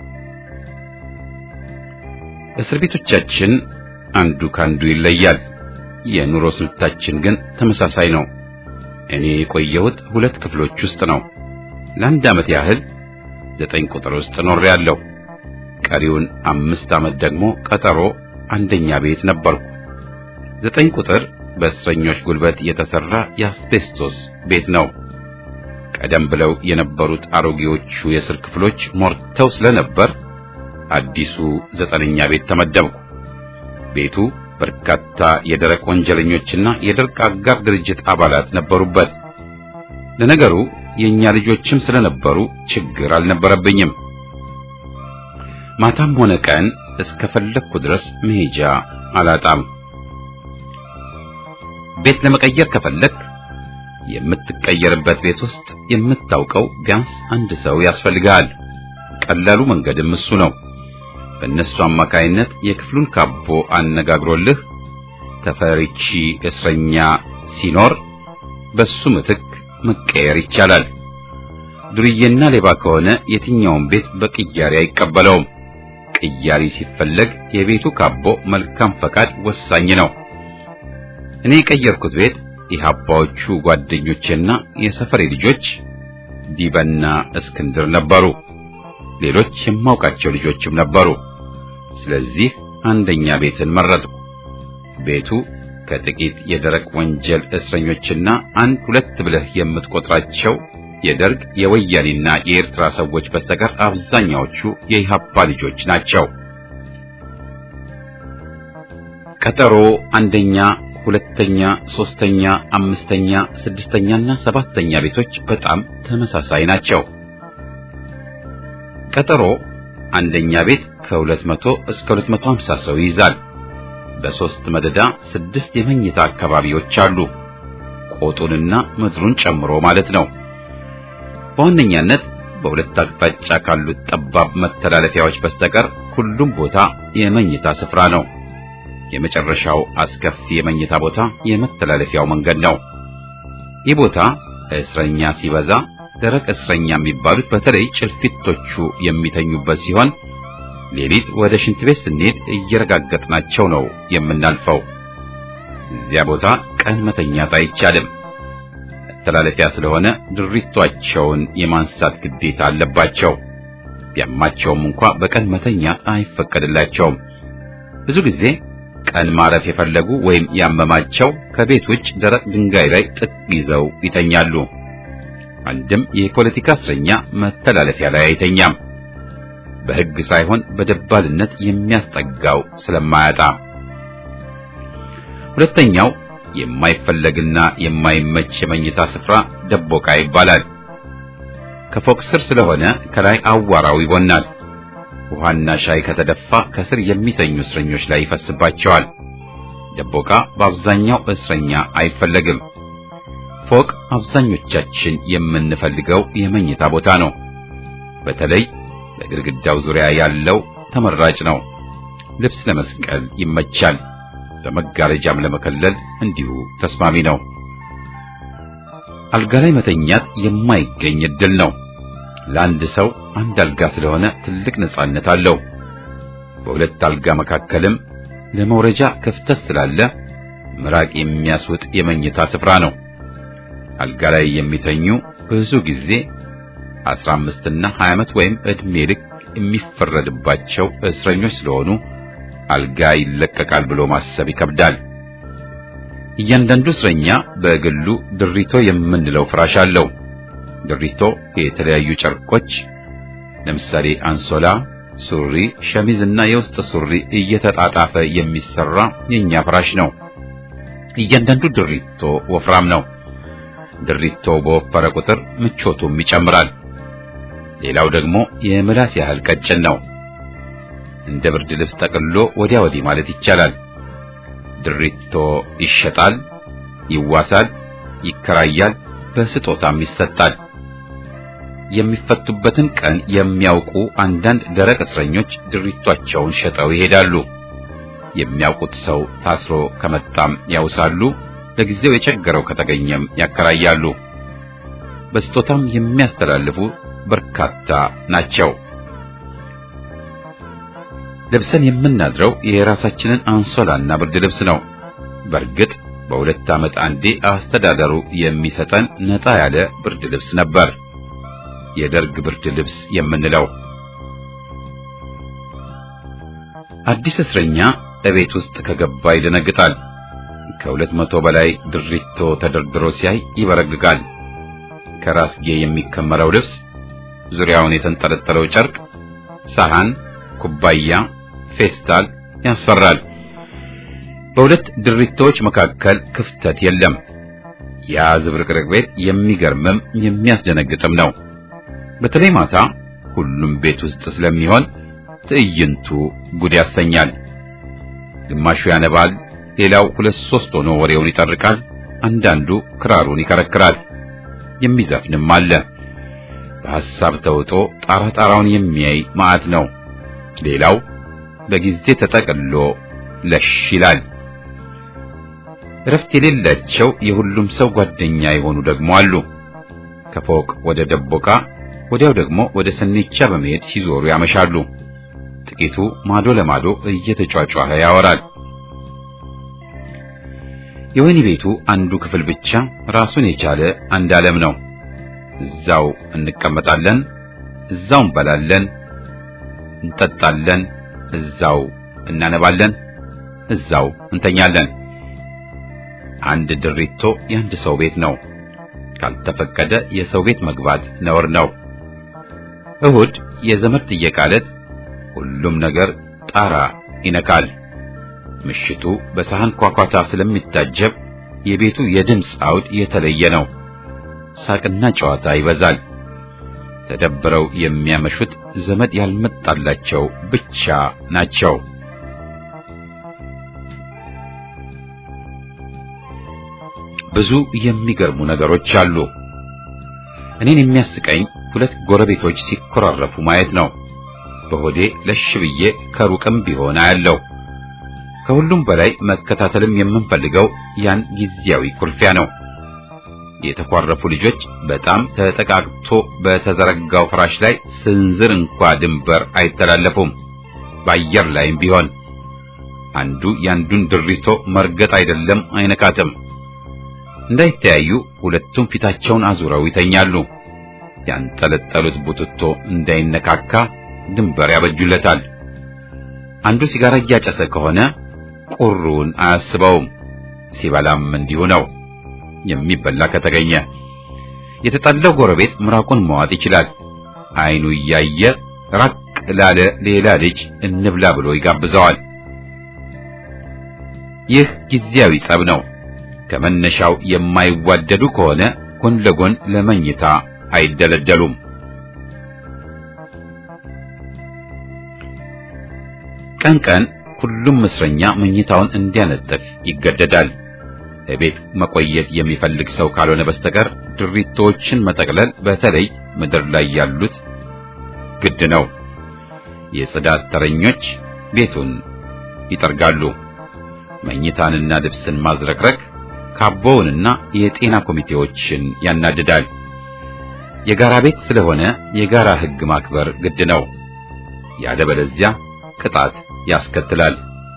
A: እስር ቤቶቻችን አንዱ ካንዱ ይለያል። የኑሮ ስልታችን ግን ተመሳሳይ ነው። እኔ የቆየሁት ሁለት ክፍሎች ውስጥ ነው። ለአንድ ዓመት ያህል ዘጠኝ ቁጥር ውስጥ ኖሬያለሁ። ቀሪውን አምስት ዓመት ደግሞ ቀጠሮ አንደኛ ቤት ነበርኩ። ዘጠኝ ቁጥር በእስረኞች ጉልበት የተሰራ የአስቤስቶስ ቤት ነው። ቀደም ብለው የነበሩት አሮጌዎቹ የእስር ክፍሎች ሞርተው ስለነበር አዲሱ ዘጠነኛ ቤት ተመደብኩ። ቤቱ በርካታ የደረቅ ወንጀለኞችና የደርቅ አጋር ድርጅት አባላት ነበሩበት። ለነገሩ የኛ ልጆችም ስለነበሩ ችግር አልነበረብኝም። ማታም ሆነ ቀን እስከፈለግኩ ድረስ መሄጃ አላጣም። ቤት ለመቀየር ከፈለግ የምትቀየርበት ቤት ውስጥ የምታውቀው ቢያንስ አንድ ሰው ያስፈልጋል። ቀላሉ መንገድም እሱ ነው። በእነሱ አማካይነት የክፍሉን ካቦ አነጋግሮልህ ተፈሪቺ እስረኛ ሲኖር በሱ ምትክ መቀየር ይቻላል። ዱርዬና ሌባ ከሆነ የትኛውን ቤት በቅያሪ አይቀበለውም። ቅያሪ ሲፈለግ የቤቱ ካቦ መልካም ፈቃድ ወሳኝ ነው። እኔ የቀየርኩት ቤት የሀባዎቹ ጓደኞቼና የሰፈሬ ልጆች ዲበና እስክንድር ነበሩ። ሌሎች የማውቃቸው ልጆችም ነበሩ። ስለዚህ አንደኛ ቤትን መረጥኩ። ቤቱ ከጥቂት የደረቅ ወንጀል እስረኞችና አንድ ሁለት ብለህ የምትቆጥራቸው የደርግ የወያኔና የኤርትራ ሰዎች በስተቀር አብዛኛዎቹ የኢሃፓ ልጆች ናቸው። ቀጠሮ አንደኛ፣ ሁለተኛ፣ ሶስተኛ፣ አምስተኛ፣ ስድስተኛና ሰባተኛ ቤቶች በጣም ተመሳሳይ ናቸው። ቀጠሮ አንደኛ ቤት ከ200 እስከ 250 ሰው ይይዛል። በሶስት መደዳ ስድስት የመኝታ አካባቢዎች አሉ። ቆጡንና ምድሩን ጨምሮ ማለት ነው። በዋነኛነት በሁለት አቅጣጫ ካሉት ጠባብ መተላለፊያዎች በስተቀር ሁሉም ቦታ የመኝታ ስፍራ ነው። የመጨረሻው አስከፊ የመኝታ ቦታ የመተላለፊያው መንገድ ነው። ይህ ቦታ እስረኛ ሲበዛ ደረቅ እስረኛ የሚባሉት በተለይ ጭልፊቶቹ የሚተኙበት ሲሆን ሌሊት ወደ ሽንት ቤት ስንሄድ እየረጋገጥናቸው ነው የምናልፈው። እዚያ ቦታ ቀን መተኛት አይቻልም። መተላለፊያ ስለሆነ ድሪቷቸውን የማንሳት ግዴታ አለባቸው። ቢያማቸውም እንኳ በቀን መተኛት አይፈቀድላቸውም። ብዙ ጊዜ ቀን ማረፍ የፈለጉ ወይም ያመማቸው ከቤት ውጭ ደረቅ ድንጋይ ላይ ጥግ ይዘው ይተኛሉ። አንድም የፖለቲካ እስረኛ መተላለፊያ ላይ አይተኛም። በሕግ ሳይሆን በደባልነት የሚያስጠጋው ስለማያጣ። ሁለተኛው የማይፈለግና የማይመች የመኝታ ስፍራ ደቦቃ ይባላል። ከፎቅ ስር ስለሆነ ከላይ አዋራው ይቦናል። ውሃና ሻይ ከተደፋ ከስር የሚተኙ እስረኞች ላይ ይፈስባቸዋል። ደቦቃ በአብዛኛው እስረኛ አይፈለግም። ፎቅ አብዛኞቻችን የምንፈልገው የመኝታ ቦታ ነው። በተለይ በግድግዳው ዙሪያ ያለው ተመራጭ ነው። ልብስ ለመስቀል ይመቻል። በመጋረጃም ለመከለል እንዲሁ ተስማሚ ነው። አልጋ ላይ መተኛት የማይገኝ እድል ነው። ለአንድ ሰው አንድ አልጋ ስለሆነ ትልቅ ነጻነት አለው። በሁለት አልጋ መካከልም ለመውረጃ ክፍተት ስላለ ምራቅ የሚያስውጥ የመኝታ ስፍራ ነው። አልጋ ላይ የሚተኙ ብዙ ጊዜ 15 እና 20 ዓመት ወይም ዕድሜ ልክ የሚፈረድባቸው እስረኞች ስለሆኑ አልጋ ይለቀቃል ብሎ ማሰብ ይከብዳል። እያንዳንዱ እስረኛ በግሉ ድሪቶ የምንለው ፍራሽ አለው። ድሪቶ የተለያዩ ጨርቆች ለምሳሌ አንሶላ፣ ሱሪ፣ ሸሚዝ እና የውስጥ ሱሪ እየተጣጣፈ የሚሰራ የኛ ፍራሽ ነው። እያንዳንዱ ድሪቶ ወፍራም ነው። ድሪቶ በወፈረ ቁጥር ምቾቱም ይጨምራል። ሌላው ደግሞ የምላስ ያህል ቀጭን ነው። እንደ ብርድ ልብስ ጠቅልሎ ወዲያ ወዲህ ማለት ይቻላል። ድሪቶ ይሸጣል፣ ይዋሳል፣ ይከራያል፣ በስጦታም ይሰጣል። የሚፈቱበትን ቀን የሚያውቁ አንዳንድ ደረቅ እስረኞች ድሪቷቸውን ሸጠው ይሄዳሉ። የሚያውቁት ሰው ታስሮ ከመጣም ያውሳሉ። ለጊዜው የቸገረው ከተገኘም ያከራያሉ። በስጦታም የሚያስተላልፉ በርካታ ናቸው። ለብሰን የምናድረው የራሳችንን አንሶላና ብርድ ልብስ ነው። በእርግጥ በሁለት ዓመት አንዴ አስተዳደሩ የሚሰጠን ነጣ ያለ ብርድ ልብስ ነበር፣ የደርግ ብርድ ልብስ የምንለው። አዲስ እስረኛ እቤት ውስጥ ከገባ ይደነግጣል። ከሁለት መቶ በላይ ድሪቶ ተደርድሮ ሲያይ ይበረግጋል። ከራስጌ የሚከመረው ልብስ፣ ዙሪያውን የተንጠለጠለው ጨርቅ፣ ሳህን፣ ኩባያ፣ ፌስታል ያስፈራል። በሁለት ድሪቶዎች መካከል ክፍተት የለም። ያ ዝብርቅርቅ ቤት የሚገርምም የሚያስደነግጥም ነው። በተለይ ማታ ሁሉም ቤት ውስጥ ስለሚሆን ትዕይንቱ ጉድ ያሰኛል። ግማሹ ያነባል፣ ሌላው ሁለት ሶስት ሆኖ ወሬውን ይጠርቃል። አንዳንዱ ክራሩን ይከረክራል። የሚዘፍንም አለ። በሐሳብ ተውጦ ጣራ ጣራውን የሚያይ ማዕት ነው። ሌላው በጊዜ ተጠቅሎ ለሽ ይላል። እረፍት የሌላቸው የሁሉም ሰው ጓደኛ የሆኑ ደግሞ አሉ። ከፎቅ ወደ ደቦቃ ወዲያው ደግሞ ወደ ሰኔቻ በመሄድ ሲዞሩ ያመሻሉ። ጥቂቱ ማዶ ለማዶ እየተጫጫኸ ያወራል። የወህኒ ቤቱ አንዱ ክፍል ብቻ ራሱን የቻለ አንድ ዓለም ነው። እዛው እንቀመጣለን፣ እዛው እንበላለን፣ እንጠጣለን፣ እዛው እናነባለን፣ እዛው እንተኛለን። አንድ ድሪቶ የአንድ ሰው ቤት ነው። ካልተፈቀደ የሰው ቤት መግባት ነውር ነው። እሁድ የዘመድ ጥየቃ ዕለት ሁሉም ነገር ጣራ ይነካል። ምሽቱ በሳህን ኳኳታ ስለሚታጀብ የቤቱ የድምፅ አውድ የተለየ ነው። ሳቅና ጨዋታ ይበዛል። ተደብረው የሚያመሹት ዘመድ ያልመጣላቸው ብቻ ናቸው። ብዙ የሚገርሙ ነገሮች አሉ። እኔን የሚያስቀኝ ሁለት ጎረቤቶች ሲኮራረፉ ማየት ነው። በሆዴ ለሽ ብዬ ከሩቅም ቢሆን አያለው። ከሁሉም በላይ መከታተልም የምንፈልገው ያን ጊዜያዊ ኩርፊያ ነው። የተኳረፉ ልጆች በጣም ተጠቃቅቶ በተዘረጋው ፍራሽ ላይ ስንዝር እንኳ ድንበር አይተላለፉም። በአየር ላይም ቢሆን አንዱ ያንዱን ድሪቶ መርገጥ አይደለም አይነካትም። እንዳይተያዩ ሁለቱም ፊታቸውን አዙረው ይተኛሉ። ያንጠለጠሉት ቡትቶ እንዳይነካካ ድንበር ያበጁለታል። አንዱ ሲጋራ እያጨሰ ከሆነ ቁሩን አያስበውም። ሲበላም እንዲሁ ነው። የሚበላ ከተገኘ የተጣለው ጎረቤት ምራቁን መዋጥ ይችላል። አይኑ እያየ ራቅ ላለ ሌላ ልጅ እንብላ ብሎ ይጋብዘዋል። ይህ ጊዜያዊ ጸብ ነው። ከመነሻው የማይዋደዱ ከሆነ ጎን ለጎን ለመኝታ አይደለደሉም። ቀን ቀን ሁሉም እስረኛ መኝታውን እንዲያነጥፍ ይገደዳል። ቤት መቆየት የሚፈልግ ሰው ካልሆነ በስተቀር ድሪቶችን መጠቅለል በተለይ ምድር ላይ ያሉት ግድ ነው። የጽዳት ተረኞች ቤቱን ይጠርጋሉ። መኝታንና ልብስን ማዝረክረክ ካቦውንና የጤና ኮሚቴዎችን ያናድዳል። የጋራ ቤት ስለሆነ የጋራ ሕግ ማክበር ግድ ነው። ያለበለዚያ ቅጣት ያስከትላል።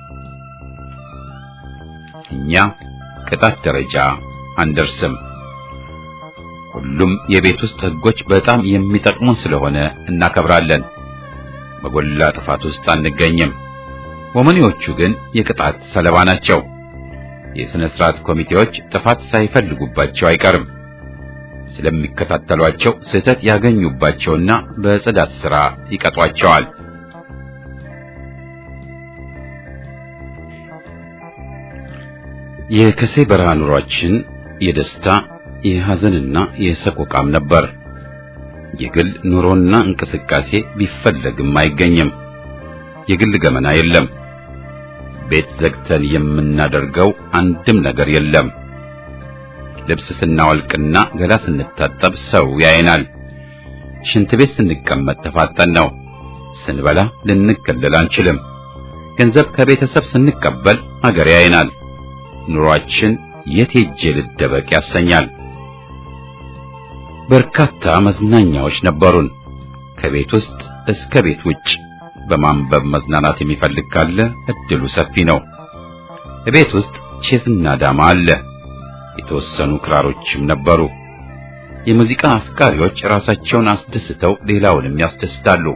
A: እኛ ቅጣት ደረጃ አንደርስም። ሁሉም የቤት ውስጥ ሕጎች በጣም የሚጠቅሙን ስለሆነ እናከብራለን። በጎላ ጥፋት ውስጥ አንገኝም። ወመኔዎቹ ግን የቅጣት ሰለባ ናቸው። የሥነ ሥርዓት ኮሚቴዎች ጥፋት ሳይፈልጉባቸው አይቀርም። ስለሚከታተሏቸው ስህተት ያገኙባቸውና በጽዳት ሥራ ይቀጧቸዋል። የከሴ በረሃ ኑሯችን የደስታ የሐዘንና የሰቆቃም ነበር። የግል ኑሮና እንቅስቃሴ ቢፈለግም አይገኝም። የግል ገመና የለም። ቤት ዘግተን የምናደርገው አንድም ነገር የለም። ልብስ ስናወልቅና ገላ ስንታጠብ ሰው ያየናል። ሽንት ቤት ስንቀመጥ ተፋጠን ነው። ስንበላ ልንከለል አንችልም። ገንዘብ ከቤተሰብ ስንቀበል አገር ያየናል። ኑሯችን የት ሄጄ ልደበቅ ያሰኛል። በርካታ መዝናኛዎች ነበሩን። ከቤት ውስጥ እስከ ቤት ውጭ በማንበብ መዝናናት የሚፈልግ ካለ እድሉ ሰፊ ነው። ቤት ውስጥ ቼስና ዳማ አለ። የተወሰኑ ክራሮችም ነበሩ። የሙዚቃ አፍቃሪዎች ራሳቸውን አስደስተው ሌላውንም ያስደስታሉ።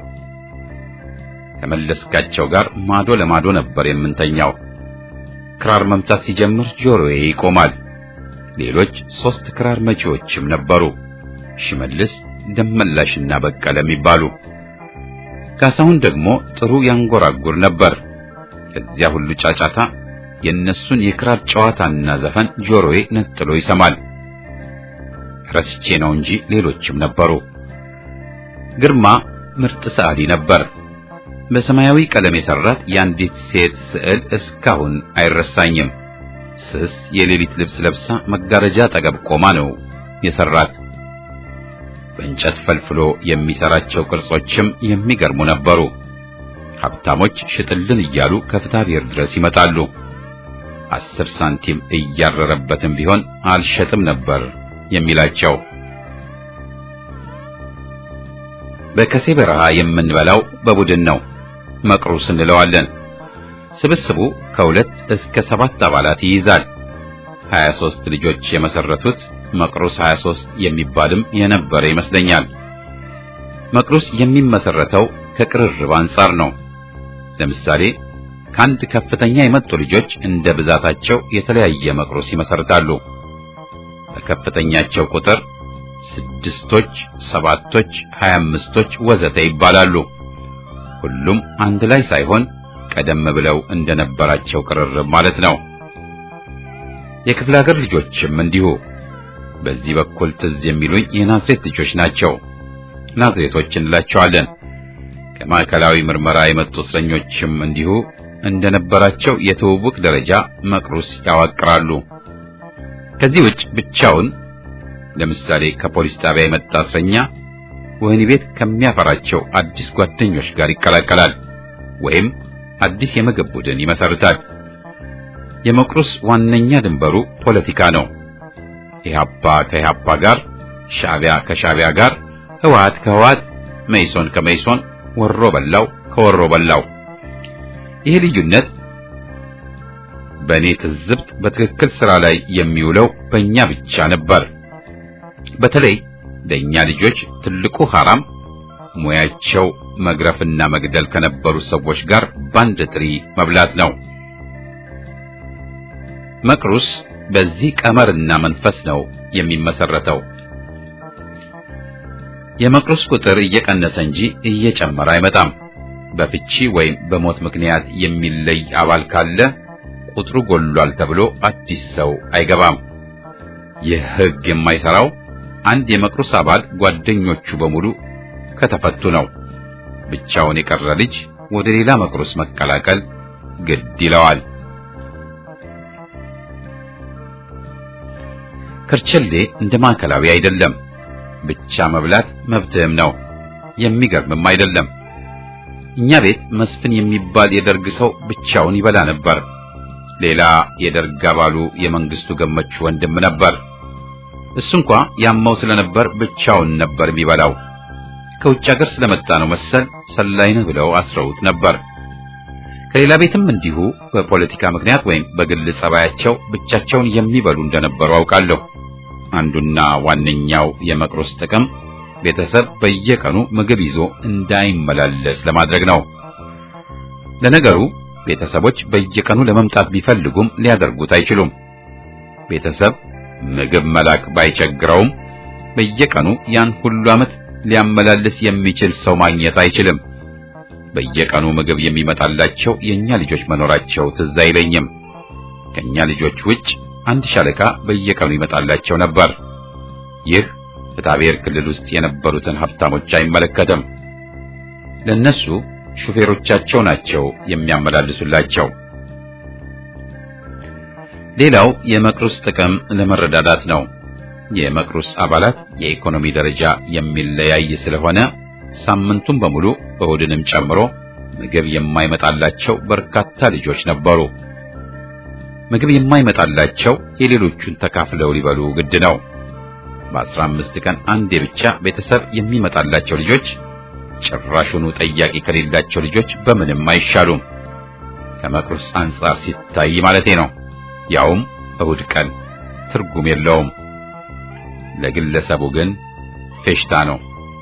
A: ከመለስካቸው ጋር ማዶ ለማዶ ነበር የምንተኛው። ክራር መምታት ሲጀምር ጆሮዬ ይቆማል። ሌሎች ሶስት ክራር መቺዎችም ነበሩ፣ ሽመልስ፣ ደመላሽና በቀለ የሚባሉ። ካሳሁን ደግሞ ጥሩ ያንጎራጉር ነበር። ከዚያ ሁሉ ጫጫታ የእነሱን የክራር ጨዋታና ዘፈን ጆሮዬ ነጥሎ ይሰማል። ረስቼ ነው እንጂ ሌሎችም ነበሩ። ግርማ ምርጥ ሰዓሊ ነበር። በሰማያዊ ቀለም የሰራት የአንዲት ሴት ስዕል እስካሁን አይረሳኝም። ስስ የሌሊት ልብስ ለብሳ መጋረጃ አጠገብ ቆማ ነው የሰራት። በእንጨት ፈልፍሎ የሚሰራቸው ቅርጾችም የሚገርሙ ነበሩ። ሀብታሞች ሽጥልን እያሉ ከፍታ ብሔር ድረስ ይመጣሉ። አስር ሳንቲም እያረረበትም ቢሆን አልሸጥም ነበር የሚላቸው። በከሴ በረሃ የምንበላው በቡድን ነው። መቅሩስ እንለዋለን። ስብስቡ ከሁለት እስከ ሰባት አባላት ይይዛል። 23 ልጆች የመሰረቱት መቅሩስ 23 የሚባልም የነበረ ይመስለኛል። መቅሩስ የሚመሰረተው ከቅርርብ አንጻር ነው። ለምሳሌ ከአንድ ከፍተኛ የመጡ ልጆች እንደ ብዛታቸው የተለያየ መቅሩስ ይመሰርታሉ። በከፍተኛቸው ቁጥር ስድስቶች፣ ሰባቶች፣ ሀያ አምስቶች ወዘተ ይባላሉ። ሁሉም አንድ ላይ ሳይሆን ቀደም ብለው እንደነበራቸው ቅርርብ ማለት ነው። የክፍለ ሀገር ልጆችም እንዲሁ። በዚህ በኩል ትዝ የሚሉኝ የናዝሬት ልጆች ናቸው። ናዝሬቶች እንላቸዋለን። ከማዕከላዊ ምርመራ የመጡ እስረኞችም እንዲሁ እንደነበራቸው የትውውቅ ደረጃ መቅሩስ ያዋቅራሉ። ከዚህ ውጭ ብቻውን ለምሳሌ ከፖሊስ ጣቢያ የመጣ እስረኛ ወህኒ ቤት ከሚያፈራቸው አዲስ ጓደኞች ጋር ይቀላቀላል ወይም አዲስ የምግብ ቡድን ይመሰርታል። የመቅሩስ ዋነኛ ድንበሩ ፖለቲካ ነው። ኢህአፓ ከኢህአፓ ጋር፣ ሻዕቢያ ከሻዕቢያ ጋር፣ ህወሓት ከህወሓት፣ መይሶን ከመይሶን፣ ወሮ በላው ከወሮ በላው። ይህ ልዩነት በእኔ ትዝብት በትክክል ስራ ላይ የሚውለው በእኛ ብቻ ነበር። በተለይ ለእኛ ልጆች ትልቁ ሐራም ሙያቸው መግረፍና መግደል ከነበሩ ሰዎች ጋር ባንድ ትሪ መብላት ነው። መቅሩስ በዚህ ቀመርና መንፈስ ነው የሚመሰረተው። የመቅሩስ ቁጥር እየቀነሰ እንጂ እየጨመረ አይመጣም። በፍቺ ወይም በሞት ምክንያት የሚለይ አባል ካለ ቁጥሩ ጎሏል ተብሎ አዲስ ሰው አይገባም። ይህ ሕግ የማይሰራው አንድ የመቅሩስ አባል ጓደኞቹ በሙሉ ከተፈቱ ነው። ብቻውን የቀረ ልጅ ወደ ሌላ መቅሩስ መቀላቀል ግድ ይለዋል። ከርቸሌ እንደ ማዕከላዊ አይደለም። ብቻ መብላት መብትህም ነው። የሚገርምም አይደለም። እኛ ቤት መስፍን የሚባል የደርግ ሰው ብቻውን ይበላ ነበር። ሌላ የደርግ አባሉ የመንግስቱ ገመቹ ወንድም ነበር። እሱ እንኳ ያመው ስለነበር ብቻውን ነበር የሚበላው። ከውጭ ሀገር ስለመጣ ነው መሰል ሰላይ ነህ ብለው አስረውት ነበር። ከሌላ ቤትም እንዲሁ በፖለቲካ ምክንያት ወይም በግል ጸባያቸው ብቻቸውን የሚበሉ እንደነበሩ አውቃለሁ። አንዱና ዋነኛው የመቅሩስ ጥቅም ቤተሰብ በየቀኑ ምግብ ይዞ እንዳይመላለስ ለማድረግ ነው። ለነገሩ ቤተሰቦች በየቀኑ ለመምጣት ቢፈልጉም ሊያደርጉት አይችሉም። ቤተሰብ ምግብ መላክ ባይቸግረውም በየቀኑ ያን ሁሉ ዓመት ሊያመላልስ የሚችል ሰው ማግኘት አይችልም። በየቀኑ ምግብ የሚመጣላቸው የኛ ልጆች መኖራቸው ትዝ አይለኝም። ከኛ ልጆች ውጭ አንድ ሻለቃ በየቀኑ ይመጣላቸው ነበር። ይህ ፍትሐብሔር ክልል ውስጥ የነበሩትን ሀብታሞች አይመለከትም። ለነሱ ሹፌሮቻቸው ናቸው የሚያመላልሱላቸው። ሌላው የመቅሩስ ጥቅም ለመረዳዳት ነው። የመቅሩስ አባላት የኢኮኖሚ ደረጃ የሚለያይ ስለሆነ ሳምንቱን በሙሉ እሁድንም ጨምሮ ምግብ የማይመጣላቸው በርካታ ልጆች ነበሩ። ምግብ የማይመጣላቸው የሌሎቹን ተካፍለው ሊበሉ ግድ ነው። በአስራ አምስት ቀን አንዴ ብቻ ቤተሰብ የሚመጣላቸው ልጆች ጭራሹኑ ጠያቂ ከሌላቸው ልጆች በምንም አይሻሉም። ከመቅሩስ አንጻር ሲታይ ማለቴ ነው። ያውም እሁድ ቀን ትርጉም የለውም። ለግለሰቡ ግን ፌሽታ ነው።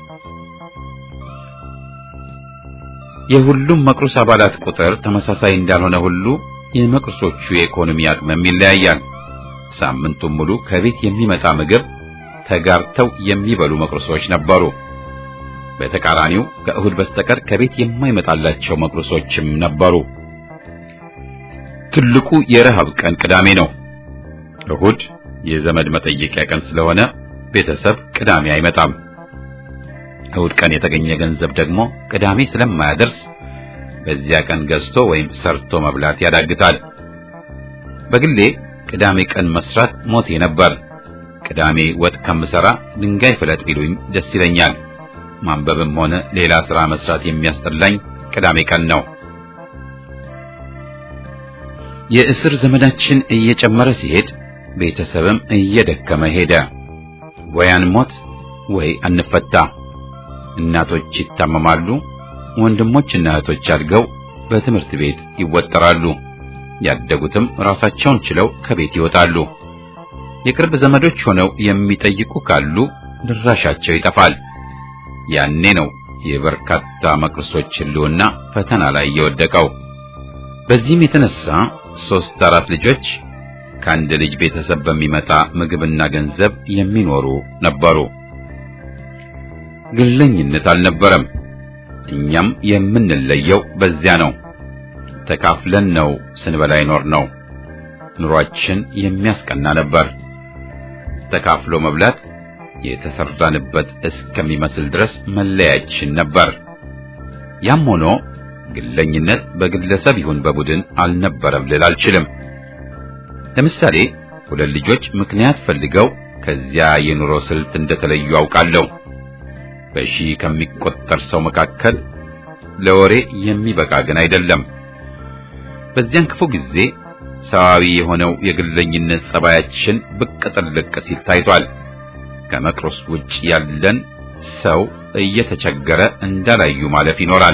A: የሁሉም መቅሩስ አባላት ቁጥር ተመሳሳይ እንዳልሆነ ሁሉ የመቅሩሶቹ የኢኮኖሚ አቅምም ይለያያል። ሳምንቱን ሙሉ ከቤት የሚመጣ ምግብ ተጋርተው የሚበሉ መቅሩሶች ነበሩ። በተቃራኒው ከእሁድ በስተቀር ከቤት የማይመጣላቸው መቅሩሶችም ነበሩ። ትልቁ የረሃብ ቀን ቅዳሜ ነው። እሁድ የዘመድ መጠየቂያ ቀን ስለሆነ ቤተሰብ ቅዳሜ አይመጣም። እሁድ ቀን የተገኘ ገንዘብ ደግሞ ቅዳሜ ስለማያደርስ በዚያ ቀን ገዝቶ ወይም ሰርቶ መብላት ያዳግታል። በግሌ ቅዳሜ ቀን መስራት ሞቴ ነበር። ቅዳሜ ወጥ ከምሰራ ድንጋይ ፍለጥ ቢሉኝ ደስ ይለኛል። ማንበብም ሆነ ሌላ ሥራ መስራት የሚያስጠላኝ ቅዳሜ ቀን ነው። የእስር ዘመዳችን እየጨመረ ሲሄድ ቤተሰብም እየደከመ ሄደ። ወይ አንሞት ወይ አንፈታ። እናቶች ይታመማሉ። ወንድሞችና እህቶች አድገው በትምህርት ቤት ይወጠራሉ። ያደጉትም ራሳቸውን ችለው ከቤት ይወጣሉ። የቅርብ ዘመዶች ሆነው የሚጠይቁ ካሉ ድራሻቸው ይጠፋል። ያኔ ነው የበርካታ መቅርሶች ሕልውና ፈተና ላይ የወደቀው። በዚህም የተነሳ ሶስት አራት ልጆች ከአንድ ልጅ ቤተሰብ በሚመጣ ምግብና ገንዘብ የሚኖሩ ነበሩ። ግለኝነት አልነበረም። እኛም የምንለየው በዚያ ነው። ተካፍለን ነው ስንበላ ይኖር ነው። ኑሯችን የሚያስቀና ነበር። ተካፍሎ መብላት የተሰራንበት እስከሚመስል ድረስ መለያችን ነበር። ያም ሆኖ ግለኝነት በግለሰብ ይሁን በቡድን አልነበረም ልል አልችልም። ለምሳሌ ሁለት ልጆች ምክንያት ፈልገው ከዚያ የኑሮ ስልት እንደተለዩ አውቃለሁ። በሺህ ከሚቆጠር ሰው መካከል ለወሬ የሚበቃ ግን አይደለም። በዚያን ክፉ ጊዜ ሰዋዊ የሆነው የግለኝነት ጸባያችን ብቅ ጥልቅ ሲል ታይቷል። ከመቅሮስ ውጭ ያለን ሰው እየተቸገረ እንዳላዩ ማለፍ ይኖራል።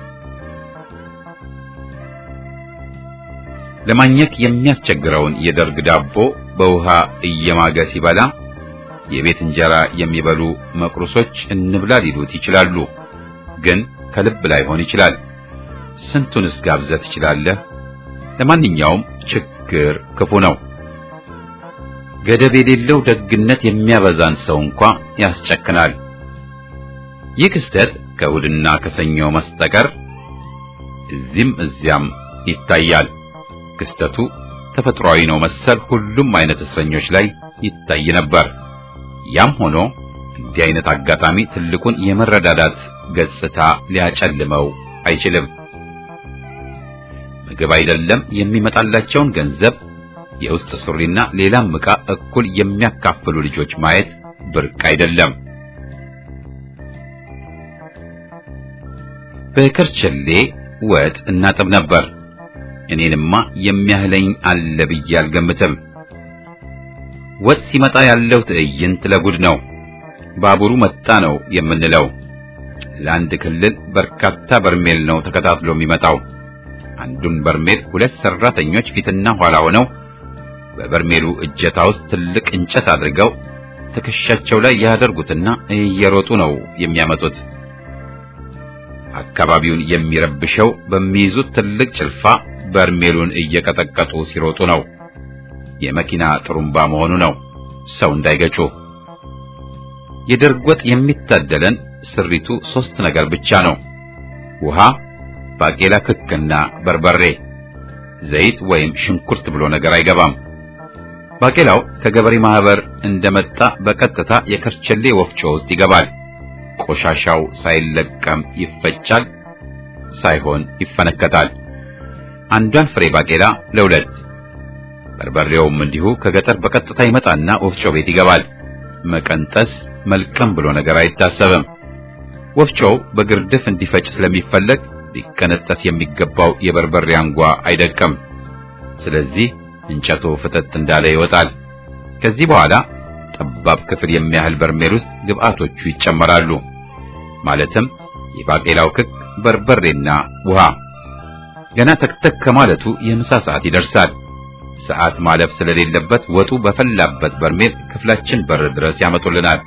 A: ለማግኘት የሚያስቸግረውን የደርግ ዳቦ በውሃ እየማገ ሲበላ የቤት እንጀራ የሚበሉ መቅሩሶች እንብላ ሊሉት ይችላሉ። ግን ከልብ ላይሆን ይችላል። ስንቱንስ ጋብዘህ ትችላለህ? ለማንኛውም ችግር ክፉ ነው። ገደብ የሌለው ደግነት የሚያበዛን ሰው እንኳ ያስጨክናል። ይህ ክስተት ከእሑድና ከሰኞ መስጠቀር እዚህም እዚያም ይታያል። ክስተቱ ተፈጥሯዊ ነው መሰል ሁሉም አይነት እስረኞች ላይ ይታይ ነበር። ያም ሆኖ እንዲህ አይነት አጋጣሚ ትልቁን የመረዳዳት ገጽታ ሊያጨልመው አይችልም። ምግብ አይደለም የሚመጣላቸውን ገንዘብ፣ የውስጥ ሱሪና ሌላም ዕቃ እኩል የሚያካፍሉ ልጆች ማየት ብርቅ አይደለም። በከርቸሌ ወጥ እናጥብ ነበር። እኔንማ የሚያህለኝ አለ ብዬ አልገምትም። ወጥ ሲመጣ ያለው ትዕይንት ለጉድ ነው። ባቡሩ መጣ ነው የምንለው። ለአንድ ክልል በርካታ በርሜል ነው ተከታትሎ የሚመጣው። አንዱን በርሜል ሁለት ሰራተኞች ፊትና ኋላ ሆነው በበርሜሉ እጀታ ውስጥ ትልቅ እንጨት አድርገው ትከሻቸው ላይ ያደርጉትና እየሮጡ ነው የሚያመጡት። አካባቢውን የሚረብሸው በሚይዙት ትልቅ ጭልፋ በርሜሉን እየቀጠቀጡ ሲሮጡ ነው። የመኪና ጥሩምባ መሆኑ ነው፣ ሰው እንዳይገጩ። የደርግ ወጥ የሚታደለን ስሪቱ ሶስት ነገር ብቻ ነው። ውሃ፣ ባቄላ ክክና በርበሬ። ዘይት ወይም ሽንኩርት ብሎ ነገር አይገባም። ባቄላው ከገበሬ ማህበር እንደመጣ በቀጥታ የከርቸሌ ወፍጮ ውስጥ ይገባል። ቆሻሻው ሳይለቀም ይፈጫል፣ ሳይሆን ይፈነከታል። አንዷን ፍሬ ባቄላ ለሁለት። በርበሬውም እንዲሁ ከገጠር በቀጥታ ይመጣና ወፍጮ ቤት ይገባል። መቀንጠስ መልቀም ብሎ ነገር አይታሰብም። ወፍጮው በግርድፍ እንዲፈጭ ስለሚፈለግ ሊቀነጠስ የሚገባው የበርበሬ አንጓ አይደቅም። ስለዚህ እንጨቱ ፍጥጥ እንዳለ ይወጣል። ከዚህ በኋላ ጠባብ ክፍል የሚያህል በርሜል ውስጥ ግብአቶቹ ይጨመራሉ። ማለትም የባቄላው ክክ፣ በርበሬና ውሃ። ገና ተክተክ ከማለቱ የምሳ ሰዓት ይደርሳል። ሰዓት ማለፍ ስለሌለበት ወጡ በፈላበት በርሜል ክፍላችን በር ድረስ ያመጡልናል።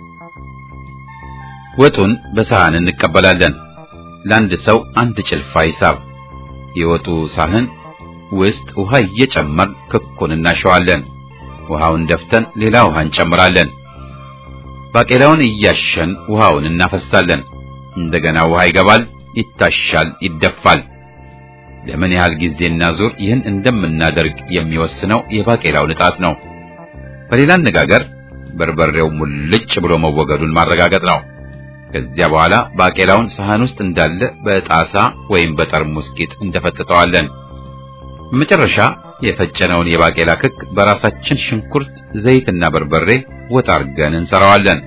A: ወጡን በሳህን እንቀበላለን። ለአንድ ሰው አንድ ጭልፋ ሂሳብ። የወጡ ሳህን ውስጥ ውሃ እየጨመር ክኩን እናሸዋለን። ውሃውን ደፍተን ሌላ ውሃ እንጨምራለን። ባቄላውን እያሸን ውሃውን እናፈሳለን። እንደገና ውሃ ይገባል፣ ይታሻል፣ ይደፋል። ለምን ያህል ጊዜና ዙር ይህን እንደምናደርግ የሚወስነው የባቄላው ንጣት ነው። በሌላ አነጋገር በርበሬው ሙልጭ ብሎ መወገዱን ማረጋገጥ ነው። ከዚያ በኋላ ባቄላውን ሳህን ውስጥ እንዳለ በጣሳ ወይም በጠርሙስ ቂጥ እንደፈጥጠዋለን። በመጨረሻ የፈጨነውን የባቄላ ክክ በራሳችን ሽንኩርት፣ ዘይትና በርበሬ ወጥ አድርገን እንሰራዋለን።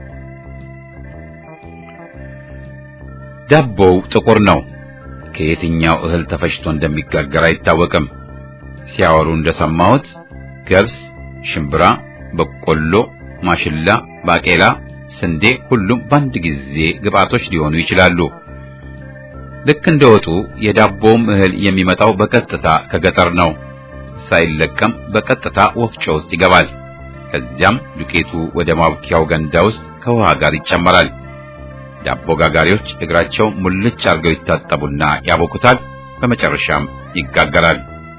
A: ዳቦው ጥቁር ነው። ከየትኛው እህል ተፈጭቶ እንደሚጋገር አይታወቅም። ሲያወሩ እንደሰማሁት ገብስ፣ ሽምብራ፣ በቆሎ፣ ማሽላ፣ ባቄላ፣ ስንዴ ሁሉም በአንድ ጊዜ ግብአቶች ሊሆኑ ይችላሉ። ልክ እንደ ወጡ የዳቦውም እህል የሚመጣው በቀጥታ ከገጠር ነው። ሳይለቀም በቀጥታ ወፍጮ ውስጥ ይገባል። ከዚያም ዱቄቱ ወደ ማብኪያው ገንዳ ውስጥ ከውሃ ጋር ይጨመራል። ዳቦ ጋጋሪዎች እግራቸው ሙልጭ አድርገው ይታጠቡና ያቦኩታል። በመጨረሻም ይጋገራል።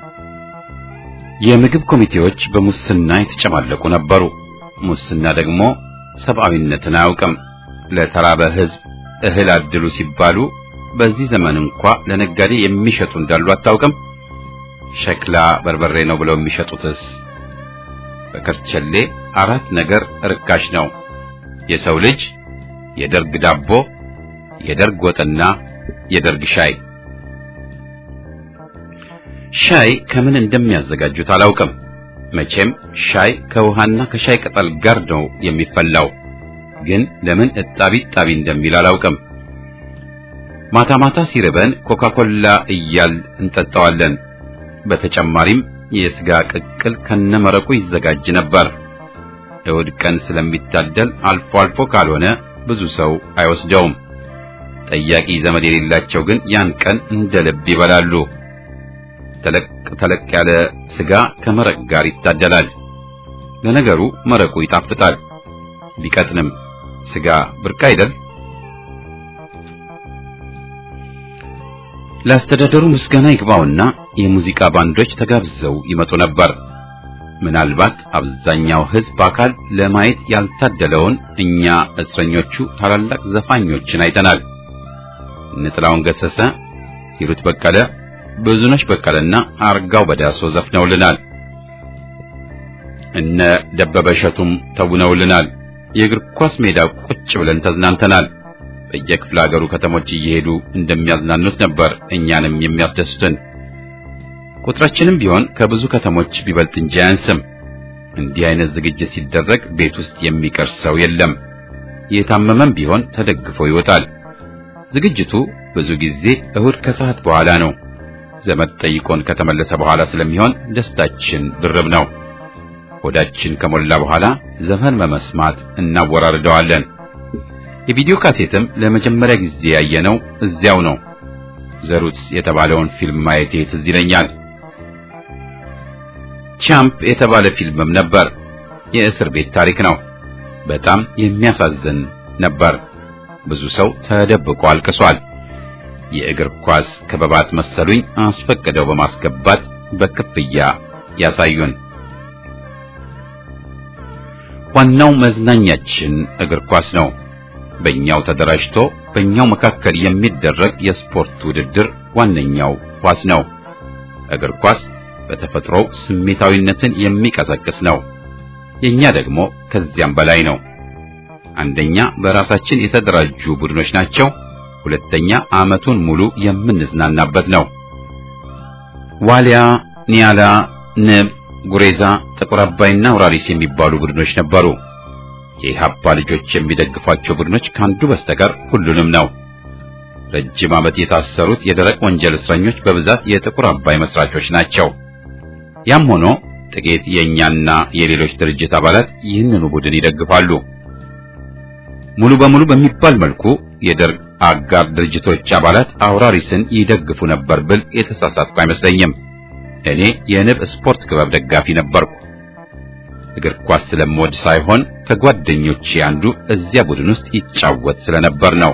A: የምግብ ኮሚቴዎች በሙስና የተጨማለቁ ነበሩ። ሙስና ደግሞ ሰብአዊነትን አያውቅም። ለተራበ ሕዝብ እህል አድሉ ሲባሉ በዚህ ዘመን እንኳ ለነጋዴ የሚሸጡ እንዳሉ አታውቅም። ሸክላ በርበሬ ነው ብለው የሚሸጡትስ? በከርቸሌ አራት ነገር ርካሽ ነው። የሰው ልጅ፣ የደርግ ዳቦ፣ የደርግ ወጥና የደርግ ሻይ። ሻይ ከምን እንደሚያዘጋጁት አላውቅም። መቼም ሻይ ከውሃና ከሻይ ቅጠል ጋር ነው የሚፈላው። ግን ለምን እጣቢ ጣቢ እንደሚል አላውቅም። ማታ ማታ ሲርበን ኮካኮላ እያል እንጠጣዋለን። በተጨማሪም የስጋ ቅቅል ከነመረቁ ይዘጋጅ ነበር። እሑድ ቀን ስለሚታደል አልፎ አልፎ ካልሆነ ብዙ ሰው አይወስደውም። ጠያቂ ዘመድ የሌላቸው ግን ያን ቀን እንደ ልብ ይበላሉ። ተለቅ ተለቅ ያለ ስጋ ከመረቅ ጋር ይታደላል። ለነገሩ መረቁ ይጣፍጣል። ቢቀጥንም ስጋ ብርቅ አይደል? ለአስተዳደሩ ምስጋና ይግባውና የሙዚቃ ባንዶች ተጋብዘው ይመጡ ነበር። ምናልባት አብዛኛው ሕዝብ አካል ለማየት ያልታደለውን እኛ እስረኞቹ ታላላቅ ዘፋኞችን አይተናል። እነ ጥላሁን ገሰሰ፣ ሂሩት በቀለ፣ ብዙነሽ በቀለና አርጋው በዳሶ ዘፍነውልናል። እነ ደበበ እሸቱም ተውነውልናል። የእግር ኳስ ሜዳ ቁጭ ብለን ተዝናንተናል። በየክፍለ ሀገሩ ከተሞች እየሄዱ እንደሚያዝናኑት ነበር እኛንም የሚያስደስቱን። ቁጥራችንም ቢሆን ከብዙ ከተሞች ቢበልጥ እንጂ አያንስም። እንዲህ አይነት ዝግጅት ሲደረግ ቤት ውስጥ የሚቀር ሰው የለም። የታመመም ቢሆን ተደግፎ ይወጣል። ዝግጅቱ ብዙ ጊዜ እሁድ ከሰዓት በኋላ ነው። ዘመድ ጠይቆን ከተመለሰ በኋላ ስለሚሆን ደስታችን ድርብ ነው። ሆዳችን ከሞላ በኋላ ዘፈን በመስማት እናወራርደዋለን። የቪዲዮ ካሴትም ለመጀመሪያ ጊዜ ያየነው እዚያው ነው። ዘሩስ የተባለውን ፊልም ማየቴ ትዝ ይለኛል። ቻምፕ የተባለ ፊልምም ነበር። የእስር ቤት ታሪክ ነው። በጣም የሚያሳዝን ነበር። ብዙ ሰው ተደብቆ አልቅሷል። የእግር ኳስ ክበባት መሰሉኝ አስፈቅደው በማስገባት በክፍያ ያሳዩን። ዋናው መዝናኛችን እግር ኳስ ነው። በእኛው ተደራጅቶ በእኛው መካከል የሚደረግ የስፖርት ውድድር ዋነኛው ኳስ ነው። እግር ኳስ በተፈጥሮው ስሜታዊነትን የሚቀሰቅስ ነው። የኛ ደግሞ ከዚያም በላይ ነው። አንደኛ በራሳችን የተደራጁ ቡድኖች ናቸው። ሁለተኛ ዓመቱን ሙሉ የምንዝናናበት ነው። ዋሊያ፣ ኒያላ፣ ንብ፣ ጉሬዛ፣ ጥቁር አባይና አውራሪስ የሚባሉ ቡድኖች ነበሩ። የኢሃፓ ልጆች የሚደግፏቸው ቡድኖች ካንዱ በስተቀር ሁሉንም ነው። ረጅም ዓመት የታሰሩት የደረቅ ወንጀል እስረኞች በብዛት የጥቁር አባይ መስራቾች ናቸው። ያም ሆኖ ጥቂት የእኛና የሌሎች ድርጅት አባላት ይህንኑ ቡድን ይደግፋሉ። ሙሉ በሙሉ በሚባል መልኩ የደርግ አጋር ድርጅቶች አባላት አውራሪስን ይደግፉ ነበር ብል የተሳሳትኩ አይመስለኝም። እኔ የንብ ስፖርት ክበብ ደጋፊ ነበርኩ። እግር ኳስ ስለምወድ ሳይሆን ከጓደኞቼ አንዱ እዚያ ቡድን ውስጥ ይጫወት ስለነበር ነው።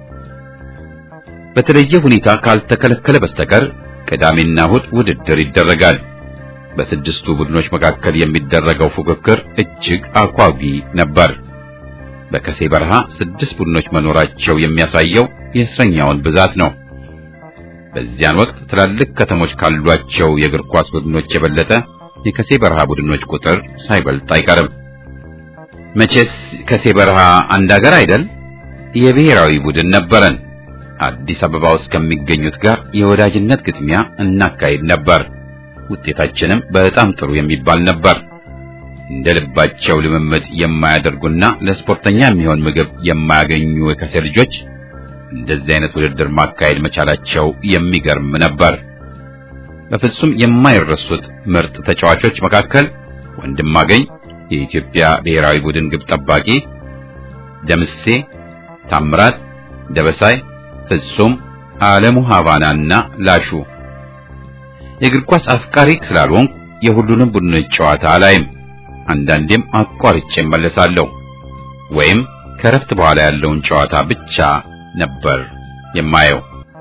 A: በተለየ ሁኔታ ካልተከለከለ በስተቀር ቅዳሜና እሁድ ውድድር ይደረጋል። በስድስቱ ቡድኖች መካከል የሚደረገው ፉክክር እጅግ አጓጊ ነበር። በከሴ በረሃ ስድስት ቡድኖች መኖራቸው የሚያሳየው የእስረኛውን ብዛት ነው። በዚያን ወቅት ትላልቅ ከተሞች ካሏቸው የእግር ኳስ ቡድኖች የበለጠ የከሴ በረሃ ቡድኖች ቁጥር ሳይበልጥ አይቀርም። መቼስ ከሴ በረሃ አንድ ሀገር አይደል? የብሔራዊ ቡድን ነበረን። አዲስ አበባ ውስጥ ከሚገኙት ጋር የወዳጅነት ግጥሚያ እናካሄድ ነበር። ውጤታችንም በጣም ጥሩ የሚባል ነበር። እንደ ልባቸው ልምምድ የማያደርጉና ለስፖርተኛ የሚሆን ምግብ የማያገኙ የከሴ ልጆች እንደዚህ አይነት ውድድር ማካሄድ መቻላቸው የሚገርም ነበር። በፍጹም የማይረሱት ምርጥ ተጫዋቾች መካከል ወንድማገኝ የኢትዮጵያ ብሔራዊ ቡድን ግብ ጠባቂ፣ ደምሴ ታምራት፣ ደበሳይ፣ ፍጹም አለሙ፣ ሀቫናና ላሹ። የእግር ኳስ አፍቃሪ ስላልሆንኩ የሁሉንም ቡድኖች ጨዋታ አላይም። አንዳንዴም አቋርጬ እመለሳለሁ ወይም ከረፍት በኋላ ያለውን ጨዋታ ብቻ ነበር የማየው።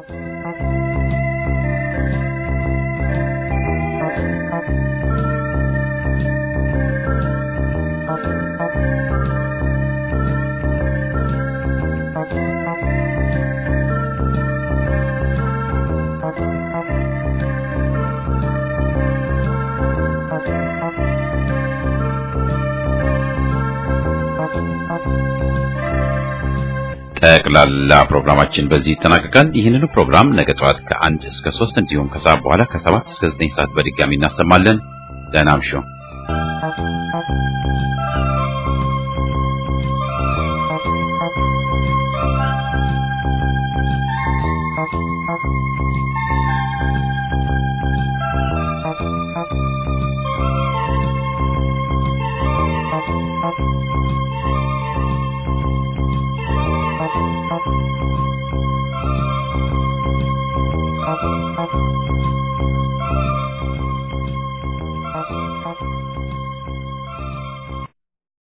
A: ጠቅላላ ፕሮግራማችን በዚህ ይጠናቀቃል። ይህንኑ ፕሮግራም ነገ ጠዋት ከአንድ እስከ ሶስት እንዲሁም ከሰዓት በኋላ ከሰባት እስከ ዘጠኝ ሰዓት በድጋሚ እናሰማለን። ደህና እምሹ።
E: Thank you. Thank you.